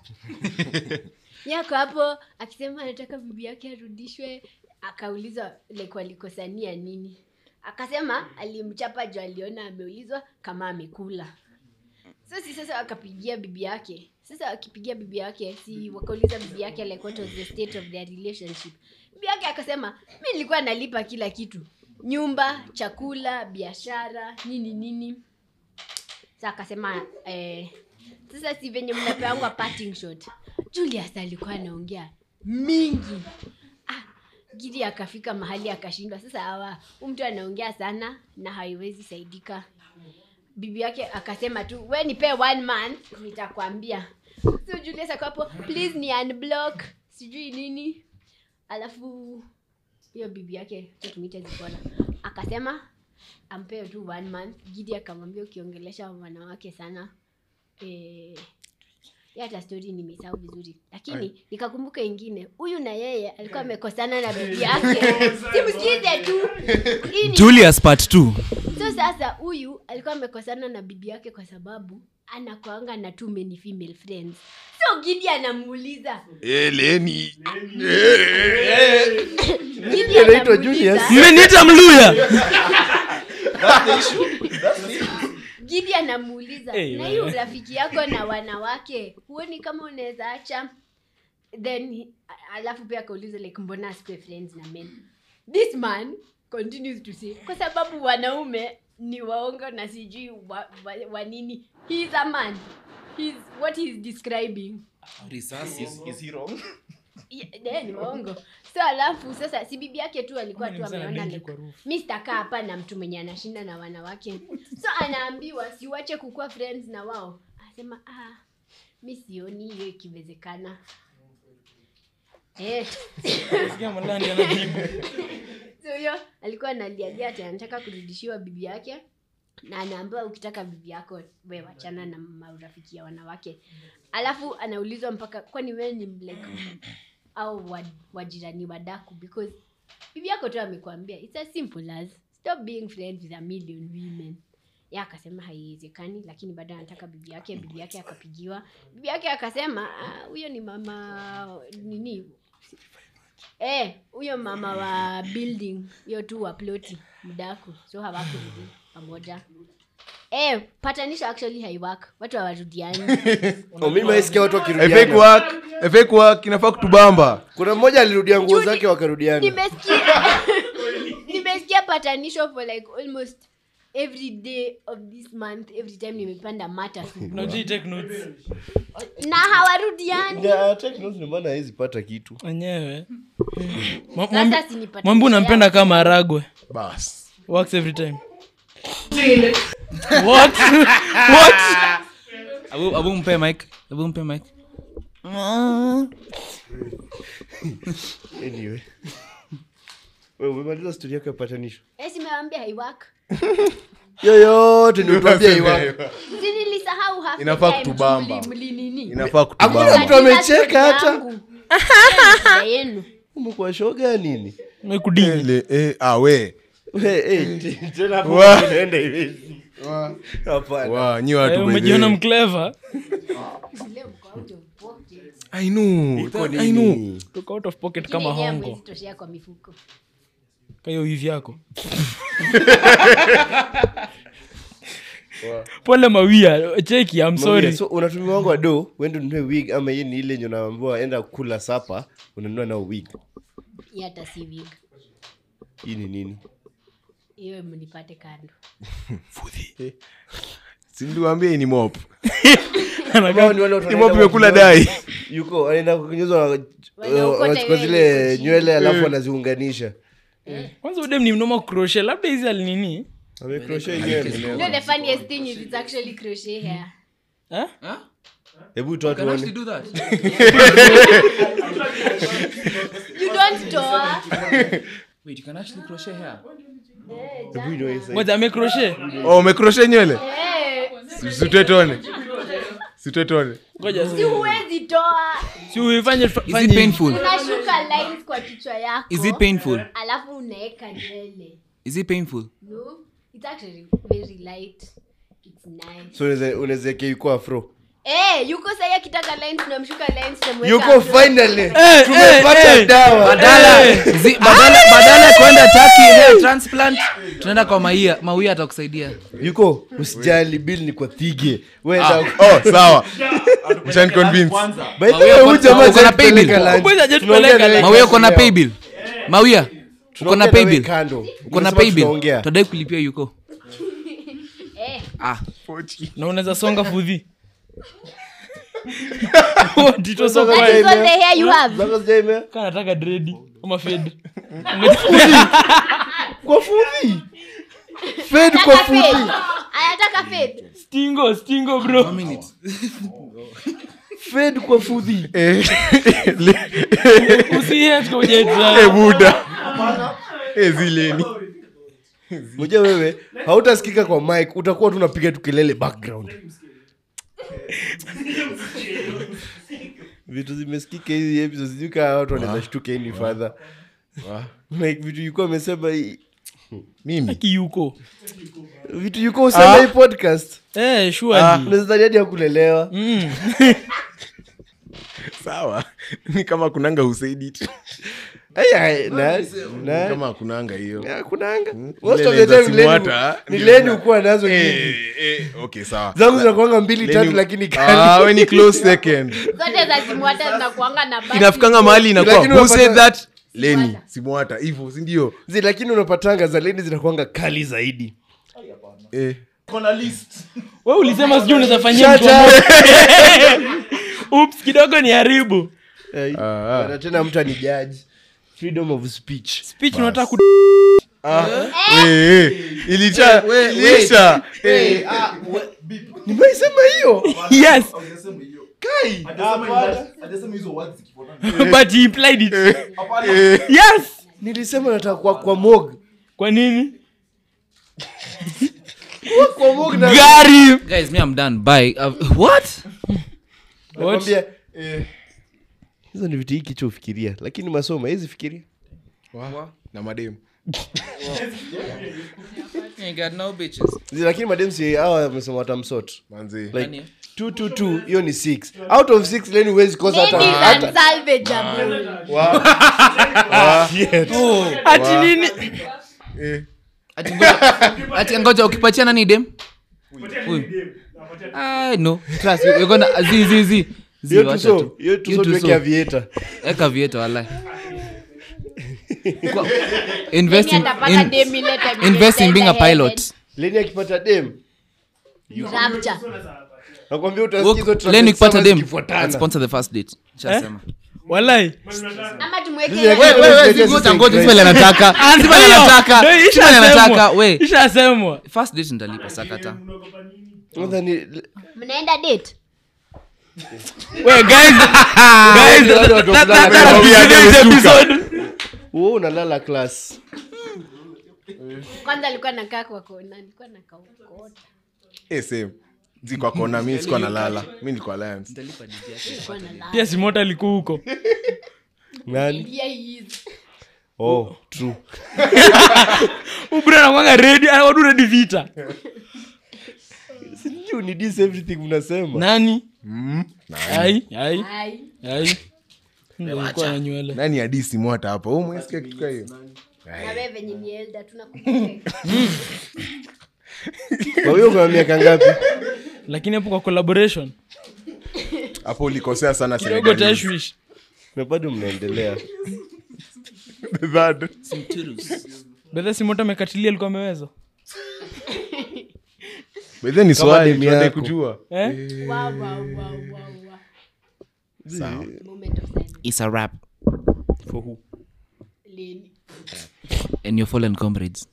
yako hapo akisema anataka bibi yake arudishwe akaulizwa like walikosania nini akasema alimchapa juu aliona ameulizwa kama amekula so si sasa wakapigia bibi yake sasa wakipigia bibi yake si wakauliza bibi yake like what was the state of their relationship bibi yake akasema mi nilikuwa nalipa kila kitu nyumba chakula biashara nini nini sa akasema eh, sasa si venye mnapeangwa parting shot julius alikuwa anaongea mingi ah, gidi akafika mahali akashindwa sasa awa hu mtu anaongea sana na haiwezi saidika bibi yake akasema tu we nipe one month nitakwambia so julius akapo please ni unblock sijui nini alafu hiyo bibi yake acha tumite zipona akasema ampee tu one month gidi akamwambia ukiongelesha wanawake sana eh, ya hata stori nimesahau vizuri lakini nikakumbuka ingine huyu na yeye alikuwa amekosana na bibi yake simsikize tu Hii ni- Julius part 2. so sasa huyu alikuwa amekosana na bibi yake kwa sababu anakwanga na too many female friends so gidi anamuuliza eleni Gidi anaitwa anamuuliza- Julius. mmeniita mluya gidi anamuuliza Hey, na hiyo wewe. rafiki yako na wanawake huoni kama unaweza acha then he- a- alafu pia akauliza like mbona asikue friends na men this man continues to say kwa sababu wanaume ni waongo na sijui wa, wa, wa nini he is a man He's, what he is describing Yeah, yeah, ni waongo so alafu sasa si bibi yake tu alikuwa tu ameona like, mi sitakaa hapa na mtu mwenye anashinda na wanawake so anaambiwa siwache kukuwa friends na wao anasema ah, mi sioni hiyo ikiwezekana eh. so huyo alikuwa analialia ati anataka kurudishiwa bibi yake na anaambiwa ukitaka bibi yako we wachana na marafiki ya wanawake alafu anaulizwa mpaka kwani we ni like au wa- wajirani wadaku because bibi yako tu amekwambia it's as simple as stop being friends with a million women ya akasema haiwezekani lakini bado anataka bibi yake bibi yake akapigiwa bibi yake akasema "Ah, huyo ni mama nini Eh, huyo mama wa building hiyo tu wa ploti mdaku so hawakurudi pamoja eh, patanisho actually haiwak watu hawarudiani Oh, mimi maisikia watu fake wakirudiana work fake work inafaa kutubamba kuna mmoja alirudia nguo Judy- zake wakarudiana nimesikia nimesikia patanisho for like almost every day of this month every time nimepanda mata na hawarudiani Na take notes ndio maana hawezi pata kitu enyewe sasa si ni patanisho mwambu unampenda kama aragwe bas works every time what what Abu, abu mpe mic. Abu mpe mic. anyway wewe umemaliza stori yako ya patanisho eh, simewambia haiwak yoyote ndio tuambie iwapo si nilisahau half the Inafaa time kutubamba. mli- mlinini inafaa hakuna kutubamba mtu amecheka hata Yangu. Shida yenu umekuwa shoga nini mekudini Ele- eh, ah, we We, eh, te- tena hapo Wa- unaenda hivi Hapana. Wa, nyi watu Eh, by the umejiona way. mclever Leo mko out of pocket. I know, Iko that- I know. nini? toka out of pocket Lakini kama yenyewe hongo hamwezi toshea kwa mifuko kayo hivi yako pole mawia cheki I'm sorry Mawia, so unatumia wangu wa do wende ununue wig ama hii ni ile yenye unaambiwa enda kula sapa unanunua nao wig Hii hata si wig hii ni nini hiyo mnipate kando sindiwambia hii ni mop Ambao ni wale watu ni wanaenda mop imekula kwa dai yuko anaenda kunyuzwa Wanaokota wanachukua ile zile iko chini. nywele alafu wanaziunganisha kwanza udem ni mnoma crochet labda hizi alinini amekrosha nywele you know the funniest thing is it's actually crochet hair eh? hebu toa Can actually tuone do that. you don't toa Wait, you can actually crochet hair. hebu inoe sasa ngoja amecrochet oh, umekroshe nywele Eh, sitetone sitetone ngoja si huwezi toa si uifanye Is it painful? unashuka lines kwa kichwa yako Is it painful? alafu unaweka nywele Is it painful? no it's actually very light it's nice so unaweza- unaweza weka yuko afro eh yuko sahi akitaka lines unamshuka lines unamweka yuko afro. finally Eh, tumepata eh, dawa badala zi- badala badala ya kwenda Turkey hair transplant tunaenda kwa maia mawia atakusaidia yuko usijali bill ni kwa thige wenda oh sawa Mshan convince. By the Mawia way, uko- huyu jamaa uko na hajatupeleka paybill? lunch. Mbona hajatupeleka Tunaongea na lunch? wewe mawia uko na leo. paybill mawia uko na Tunaongea na wewe paybill kando. uko na Unasema paybill tunaongea. tadai kulipia yuko eh ah na unaweza songa fudhi Tito so Unataka that is quiet. all the hair you have Zako zijaime? Kaa nataka dredi ama fed kwa fudhi fed kwa Anataka fade. fudhi anataka fade stingo stingo bro fed kwa fudhi Eh, le- usihet eh, kujetra buda Eh, zileni moja wewe hautasikika kwa mic utakuwa tu unapiga tu kelele background vitu zimesikika hizi episode sijui kaa watu wanaweza shtuka any further like vitu yuko amesema hii- mimi kiyuko vitu yuko usema hii podcast eh surely unaweza dhani hadi ya kulelewa Mm. sawa ni kama kunanga usaidit Ai, ai, na- na- kama kunanga hiyo Ya, kunanga Zile Most of za the time simu Leni- hata, ni ndio leni zina- ukuwa nazo nyingi Eh, eh, okay sawa zangu zinakuanga mbili Leni- tatu lakini Ah, kali we ni close second zote za simwata zinakuanga na basi. inafikanga mahali inakuwa Lakini who unapata- said that leni simwata hivyo sindio Zi, lakini unapatanga za leni zinakuanga kali zaidi eh. we ulisema sijui unaweza fanyia Shut mtu wa up. moto. Oops, kidogo ni haribu Eh, Ah, ah. na tena mtu ani judge freedom of speech speech unataka ku Eh, eh, ilicha ilisha Eh, nimeisema hiyo yes but he implied it yes nilisema nataka kwa, kwa mog kwa nini kwa mog na gari guys me i'm done bye uh, what nakwambia hizo ni vitu hii kichwa ufikiria lakini masomo hizi fikiria na mademu you got no bitches Zi, lakini mademsi hawa wamesema watamsot manzi like 222 hiyo ni 6 out of 6 leni huwezi kosa hata Ladies hata unsalvageable. ati nini Eh, ati ngoja ati ngoja ukipatia nani dem huyu ah no trust you- you're gonna zi zi zi zi hiyo wacha tuso tu hiyo tuso Hiyo tuweke tuso. avieta eka vieto wala invest in, Mimi atapata in, demi later, mimi invest in being a nitaenda pilot heaven. leni akipata dem Ni rapture. nakwambia utasikia hizo Look, traffic Lenny ukipata summers dem zikifuatana. sponsor the first date shasema walai ama tumweke Wewe, wewe wewe, wewe Sisi ngoja ni ngoja Christ. sima anataka sima anataka Ndio, sima anataka ishasemwa. we ishasemwa first date ndalipa sakata Nadhani- mnaenda date we guys guys Wale watu wa that- that- kulala that- kwa that- wia this amesuka. episode. Wewe unalala class kwanza alikuwa nakaa kwa kona alikuwa nakaukota eh, same zikwa kona mi sikuwa nalala mi nilikuwa alliance alikuwa nalala pia simota alikuwa huko nani Yeah, he is. oh true ubra nakwanga redi wadu redi vita Aje unidis everything mnasema nani ai ai Ai. ai Ndio alikuwa na nywele nani adisi mwata hapa Wewe umesikia kitu kaa hiyo na wewe venye ni elda tunakuprotect. kwa hiyo kuna miaka ngapi lakini hapo kwa collaboration hapo ulikosea sana kidogo Senegalese. tashwish na bado mnaendelea That. bedha simoto amekatilia alikuwa ameweza But then ni Kama swali demu tunadai yako. kujua eh? Wow, wow, wow, wow, wow. Sawa. Moment of silence. It's a rap. Leni. And your fallen comrades.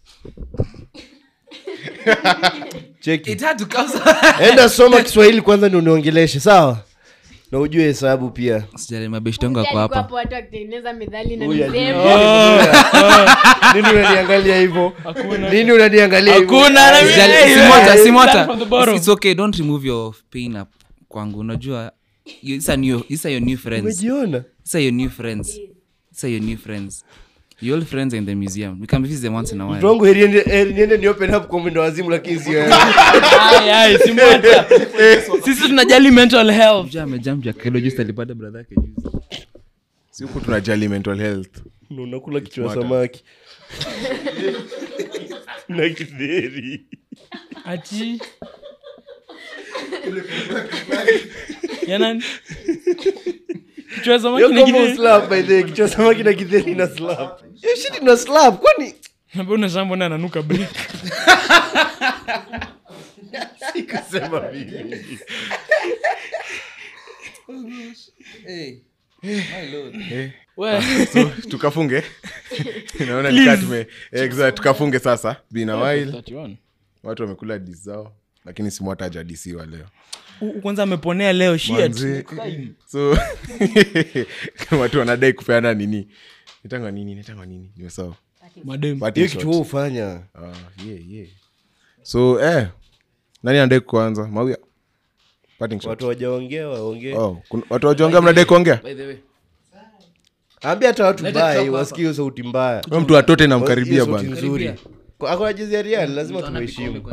cheki It had to come. enda soma kiswahili kwanza ndio uniongeleshe sawa na ujue hesabu pia Sijali mabeshti wangu Mzee ako alikuwa hapa. hapo watu wakitengeneza methali na Huyu misemo. nini unaniangalia hivyo nini unaniangalia hivyo? hakuna na mimi- Sijali- Hey, Simota, hey, Simota. start from the bottom. It's okay, don't remove your pain up kwangu. Unajua, you- these are new- these are your new friends. umejiona These are your new friends. These are your new friends. Your old friends are in the museum. We can visit them once in a mtu while. wangu heri niende- heri niende ni open up kwa mwendo wazimu lakini sio wewe. Ai, ai, Simota. sisi tunajali mental health Mjaa amejump ya kilo juice alipata brother yake juzi. si huku tunajali mental health Na unakula kichwa samaki na kidheri ati ya nani kichwa ya samaki Yo, na kama kideri. uslap, by the way, kichwa samaki na kidheri na slap Yo, shit ina slap kwani Ambaye unashangaa mbona ananuka break sikusema mimi We, so tukafunge naona nikaa tume exact, tukafunge sasa been a while 31. watu wamekula dis zao lakini simwata ajadisiwa leo U- kwanza ameponea leo shit Manze. so watu wanadai kupeana nini nitangwa nini nitangwa nini nimesawa madem Parting hiyo shot. kitu wewe hufanya Ah, yeah, yeah. so eh, nani anadai kuanza mawia Parting shot. watu wajaongea waongee Oh, kuna- watu wajonga mnadai kuongea By the way. ambia hata watu Leta bai kichwa wasikie hiyo sauti mbaya Huyo mtu atote Wasikie namkaribia sauti bana nzuri Kwa- ako na jezi ya Real, lazima tumheshimu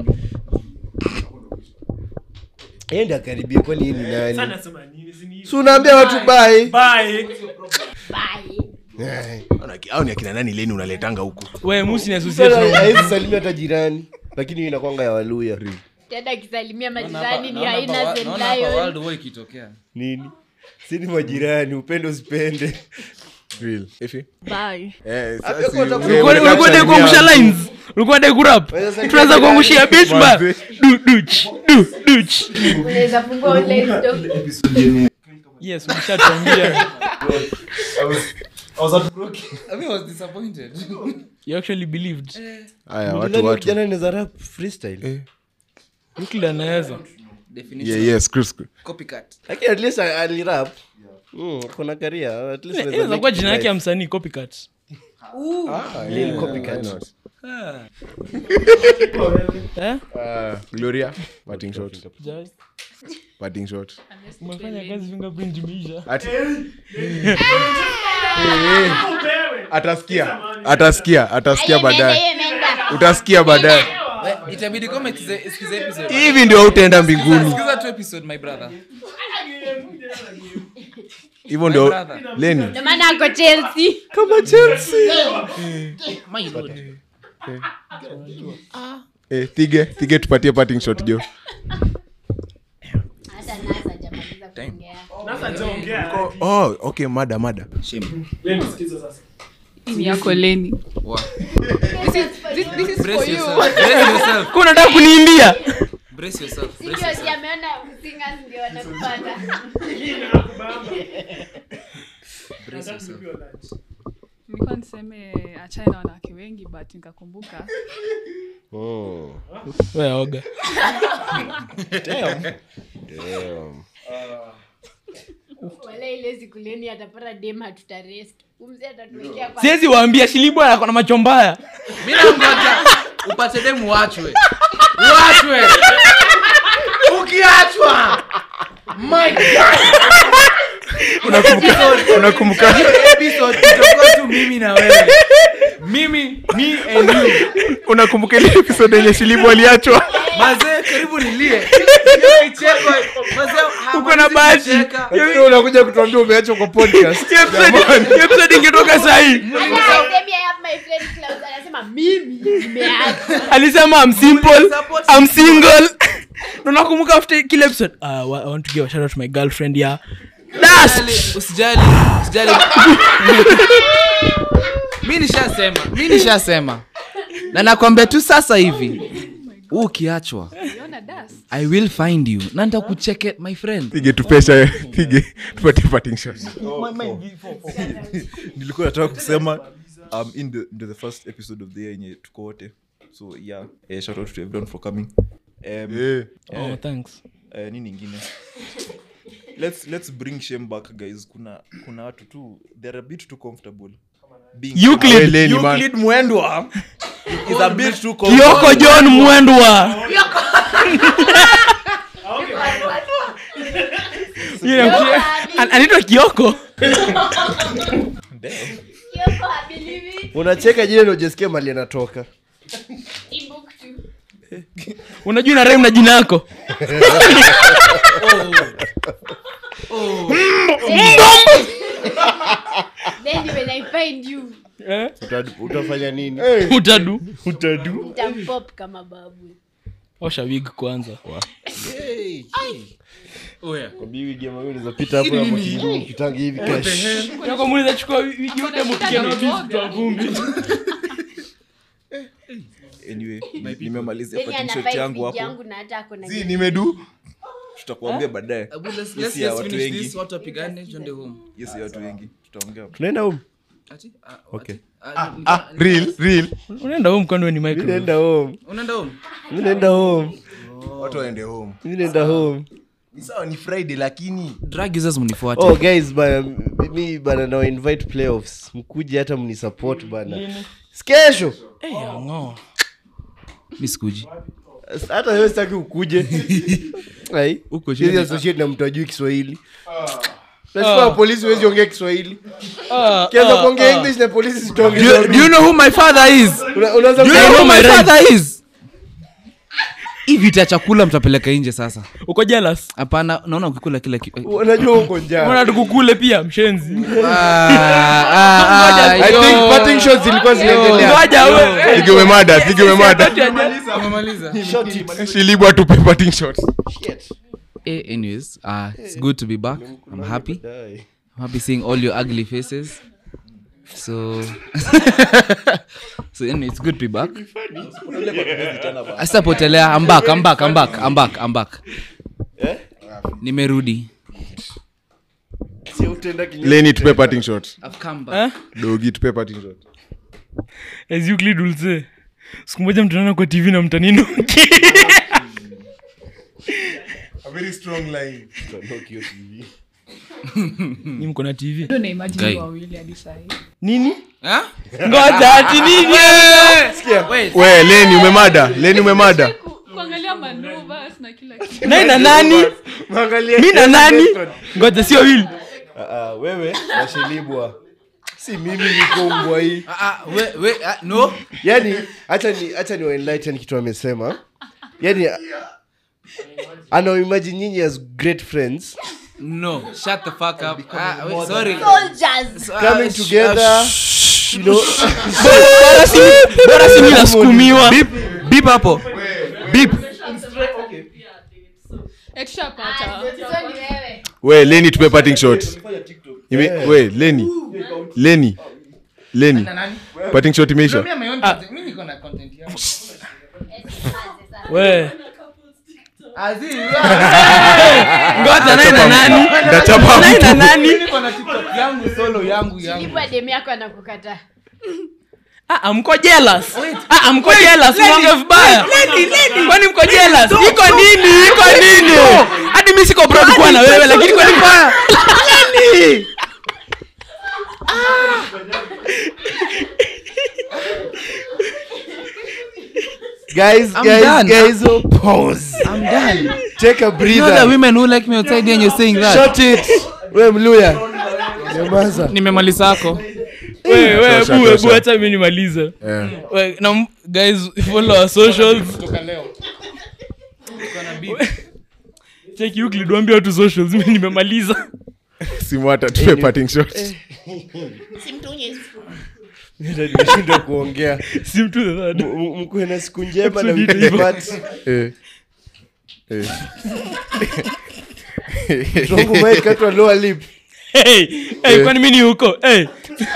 yeye ndiye akaribia kwani hii ni nani si unaambia watu bai Bye. au ni akina nani leni unaletanga huku we musi ni associate Sasa na- haiwezi salimia hata jirani lakini hiyo inakwanga ya waluya tena akisalimia majirani ni Naona haina hapa- St. naona hapa Lion. World War ikitokea. nini si ni majirani upende usipende Real. Ifi? Bye. Eh, Hapo sasa kwa si- utakuwa- Ulikuwa- unataka ulikuwa dai kusalimia kuangusha watu. lines ulikuwa dai kurap Waweza salimia tunaanza jirani. kuangushia bitch ba Manze. du duch du duch unaweza fungua online store. yes umeshatuambia I mean, I was disappointed. you actually believed Haya, watu Mlidhani watu kijana anaweza rap freestyle Euclid anaweza Definition Yeah, yeah, screw, screw. copycat. lakini at least alirap Mm, kuna karia at least anaweza inaweza kuwa make jina yake ya life. msanii copycat Lil Copycat. Why not? eh Ah, gloria parting shot Jai. parting shot umefanya kazi fingerprint imeisha Ati- atasikia atasikia atasikia baadaye Yeye imeenda. utasikia baadaye We- itabidi kama isikize- isikize episode. hivi ndio hautaenda mbinguni Sikiza tu episode, my brother. hivyo ndio brother. leni Ndio maana ako chelsea My lord. eh, thige thige tupatie parting shot jo hata nasa hajamaliza kuongea oh, okay mada mada Shame. Hii ni yako leni Wow. this, this is for Brace you yourself. Brace yourself. Kwa unataka kuniimbia Brace yourself. Brace Sio, yourself. si ameona singers ndio wanakupata Brace yourself. nilikuwa niseme achane na wanawake wengi but nikakumbuka Oh, we oga damn. wala ile siku leni atapata dem hatutarest umzi atatuwekea kwa siwezi waambia shilibwa ako na macho mbaya Mi nangoja upate demu uachwe. Uachwe. Ukiachwa. My God. unakumbuka Hiyo episode itakuwa tu mimi na wewe. Mimi, me and you. unakumbuka ile episode yenye shilibu aliachwa mazee karibu nilie uko na bahati Lakini unakuja kutuambia umeachwa kwa podcast Hiyo episode- hiyo episode ingetoka sahii Hata asemi I have my friend Klaus, anasema mimi nimeacha alisema I'm simple I'm single Na nakumbuka after kile episode uh, I want to give a shout out to my girlfriend yeah Dust! usijali usijali mi nishasema mi nishasema na nakwambia tu sasa hivi huu ukiachwa Uliona dust? i will find you na nitakucheke my friend pige tupesha pige tupatie parting shot nilikuwa nataka kusema um, in the, into the first episode of the year yenye tuko wote so yeah eh, shout out to everyone for coming um, oh thanks eh, nini ingine let's let's bring shame back guys kuna kuna watu tu they're a bit too comfortable being Euclid Eleni, man. Euclid mwendwa is a bit too Kioko comfortable John Mwendwa Yeah, an- anaitwa Kioko Kioko, I believe it. unacheka jina naujesikia mali anatoka Timbuktu. unajua ina rhyme na jina yako Then when I find you, Uta- utafanya nini utadu nitampop kama babu. osha wig kwanza zapita hapo hapo kidogo, ukitangi hivi cash. nakomuliza chukua wigi yote mupige na hizi kwa vumbi anyway nimemalizia Then parting ana shot fight yangu wig hapo yangu na hata ako na si nimedu tutakuambia baadaye Abu, let's- Yes, let's yeah, just watu finish wengi. this, watu wapigane tuende home yes ya watu wengi tutaongea tunaenda home Ati? Ah, Okay. ati? Ah, ni- ah real real unaenda huu mkondo ni mi micro naenda home unaenda home mi naenda home watu waende home mi naenda home ni sawa ni friday lakini drug users mnifuate oh guys bana mi bana na invite playoffs mkuje hata mnisupport bana kesho Eh, ang'oa. mi sikuji hata wewe sitaki ukuje Ai, Uko siwezi chini. associate na mtu ajui kiswahili nashukua polisi huwezi ongea kiswahili Ah, kianza ah, kuongea ah. english na polisi do, sitonge you- do you know who my father is Una- unaanza do you kusema- know who my my father is hivi ta chakula mtapeleka nje sasa uko jealous hapana naona ukikula kila ki- unajua uko njaa mbona tukukule pia mshenzi Ah, ah, ah, I yo. think parting shots zilikuwa zinaendelea ngoja we sige umemada sige umemada Umemaliza? shilibu atupe parting shot Eh, anyways uh, it's good to be back i'm happy i'm happy seeing all your ugly faces so so anyway, it's good to be back asitapotelea i'm back i'm back i'm back i'm back i'm back nimerudi Sio utaenda kinyume. leni tupe parting shot i've come back Eh? dogi tupe parting shot as Euclid will say siku moja mtaona kwa tv na mtaninuki ni mko na tv Ndio na imagine Guy. wawili hadi sahi nini Huh? ngoja ati nini Wait. we leni umemada leni umemada Ku- kuangalia manovas na kila kitu nai na nani Mwangalie mi na nani ngoja sio wili Ah, ah, wewe nashilibwa si mimi niko mbwa hii Ah, ah, we- we- ah, no yani hacha ni hacha ni waenlighten kitu amesema yani anaimagine nyinyi as great friends no shut the fuck up ah, wait, sorry Soldiers. Ah, coming sh- together you know bora simi nasukumiwa beep hapo beep Eh, tushapata So ni wewe. we leni tupe parting shot Ime, we leni leni leni parting shot imeisha we ngoja nai na nani ndachapa nai na mtu nani Shilibwa demu yako anakukataa. Ah, ah, mko jealous Ah, ah, mko jealous mwonge vibaya kwani mko jealous iko nini iko nini hadi mi siko proud kuwa na wewe lakini kwani mbaya guys I'm guys done. guys oh, pause i'm done take a you know the breather women who like me outside and you're saying that shut it we mluya nyamaza nimemaliza ako we we, we, Tosha, ebu, tosha. ebu, acha mi nimalize Eh. We, na m- guys follow our socials cheki Euclid, waambie watu socials mi nimemaliza simu hata tupe parting shot nimeshindwa kuongea sim to the third M- m- mkuwe na siku njema na Episode wiki hivyo. pati Eh. Eh. Tongu mic katwa lower lip hey, hey, kwani mi ni huko hey.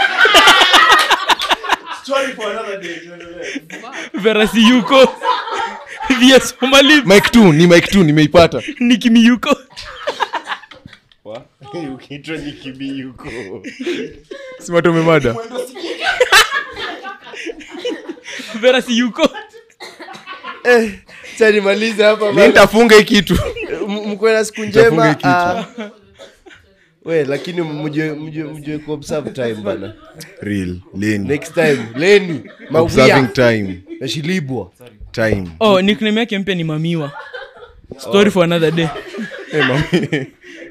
verasi yuko vs somali mike t ni mike t nimeipata nikimi yuko ukiitwa nikibi yuko simata umemada verasi yuko eh, cha nimalize hapa mi bana. nitafunga hii kitu M- mkuwe na siku Utafunga njema kitu. ah. we lakini mjue mjue mjue kuobserve time bana real leni next time leni observing mawia time nashilibwa time oh nickname yake mpya ni mamiwa story for another day Eh, mami.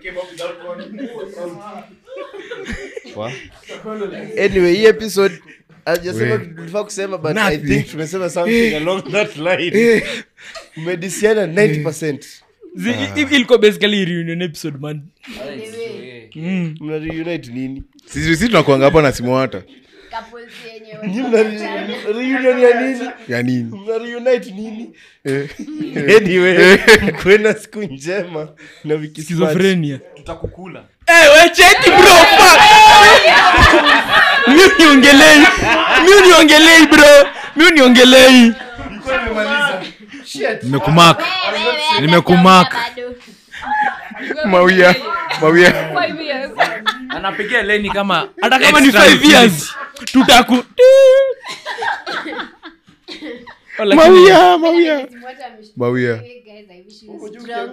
anyway hii episode ajasema We. tulifaa kusema but i Nothing. think tumesema something along that line umedisiana 90 Zi- i- i- ilikuwa basically reunion episode man mna reunite nini sisi sisi tunakuanga hapa na simwata Couples yenye Nyi mna re- reunion ya nini ya nini mna reunite nini Eh. anyway mkuwe na siku njema na wiki smart. schizophrenia tutakukula Eh, we cheki bro fuck. mi uniongelei mi uniongelei bro mi uniongelei nimekumak Wewe, Nimekumark. bado. mawia mawia Five years. anapigia leni kama hata kama ni extra 5 utility. years tutaku Oh, lakini- mawia mawia Simwata ameshtuka. mawia Hey, guys, I wish you was strong.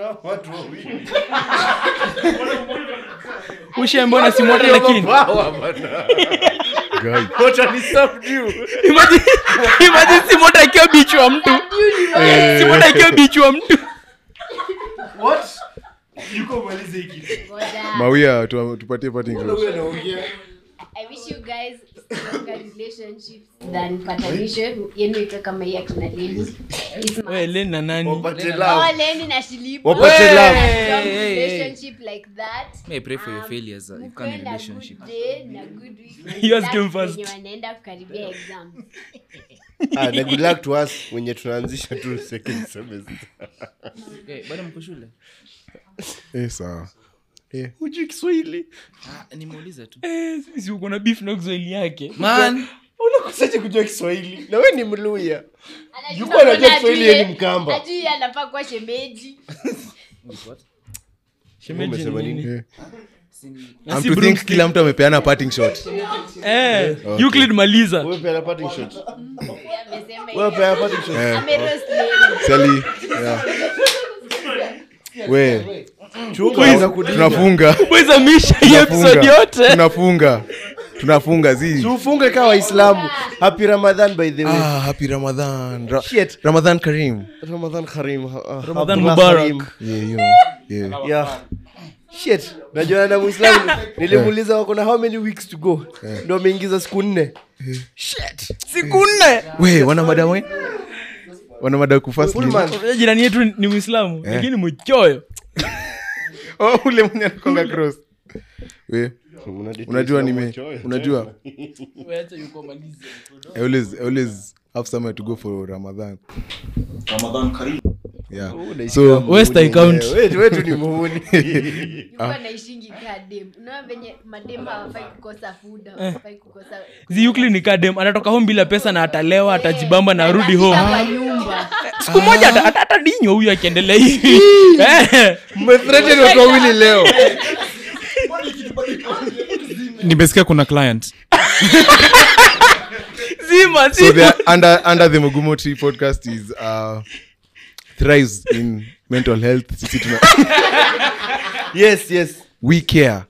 ushe mbona simwata lakini Guy. Imagine- imagine simwata akiwa bichi wa mtu simwata akiwa bichi wa mtu Ngoja. mawia tu- tupatie parting shot. I wish you guys stronger relationships than patanisho yenu iko kama hii akina Leni. It's my- we leni na nani Wapate Oh, love. Leni na Shilipo. Wapate A love. strong Hey, hey, hey. relationship like that. May I pray for your Um, failures uh, you mkuwe can't na relationship good day na good week. You ask him Relax first. wenye wanaenda kukaribia exams. Ah, na good luck to us wenye tunaanzisha tu second semester Okay, bado mko shule Eh, sawa Eh, hujui kiswahili ah, nimeuliza tu Eh, si uko na beef na kiswahili yake man unakosaje kujua kiswahili na we ni mluya Anajua Yuko anajua mbona Kiswahili ajui- yeye ni Mkamba. ajui anafaa kuwa shemeji Shemeji ni Umesema nini? nini? eh. Na I'm si to think broomstick. kila mtu amepeana parting shot Eh, Euclid maliza Wewe peana parting shot. amesema Wewe peana parting shot. Eh, ameroast Leni. Sally, yeah. we Chunga anza kudinga. tunafunga wezamisha hii episode Tunafunga. yote tunafunga tunafunga zi tufunge kama waislamu happy ramadan by the way ah, happy ramadan Ra- Shit. ramadan karim ramadan karim uh, Ramadan Abdullah Mubarak. Karim. yeah, you know, yeah. yeah shit najua na muislamu nilimuuliza wako na how many weeks to go ndo ameingiza siku nne siku nne we wana mada we wana mada kufast Full month. Unajua jirani yetu ni mwislamu lakini mchoyo oh, ule mwenye anakonga cross we unajua nime unajua I always, I always have somewhere to go for ramadan ramadan karibu yeah so West I count. wetu ni muhuni Yuko anaishingi kaa dem unaona venye madem hawafai kukosa food hawafai kukosa zi Euclid ni kadem anatoka home bila pesa na atalewa atajibamba na arudi home kwa nyumba siku moja ata- ata- atadinywa huyu akiendelea hivi Eh, mmethreaten watu wawili leo nimesikia kuna client zima so zima the under under the Mugumo Tree podcast is uh thrives in mental health sisi tuna yes yes we care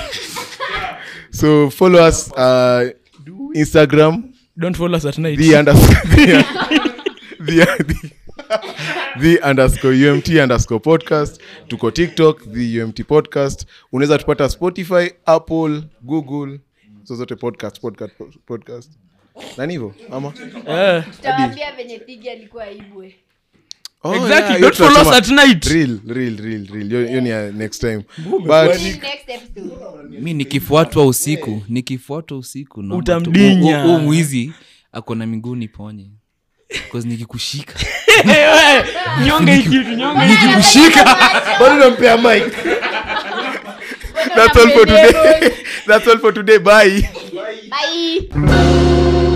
so follow us uh instagram don't follow us at night the underscore the, the, the, the underscore umt underscore podcast tuko tiktok the umt podcast unaweza tupata spotify apple google zozote podcast podcast podcast nani hivyo ama Eh. tutawaambia venye pigi alikuwa ibwe Oh, Exactly, yeah, hiyo don't follow us tutasema. at night. Real, real, real, real. Hiyo- hiyo ni ya next time but next episode mi nikifuatwa usiku nikifuatwa usiku naomba tu- Utamdinya. huu- huu mwizi ako na miguu niponye 'Cause nikikushika nyonge hii kitu nyonge hii kitu. nikikushika bado nampea mic that's all for today that's all for today bye bye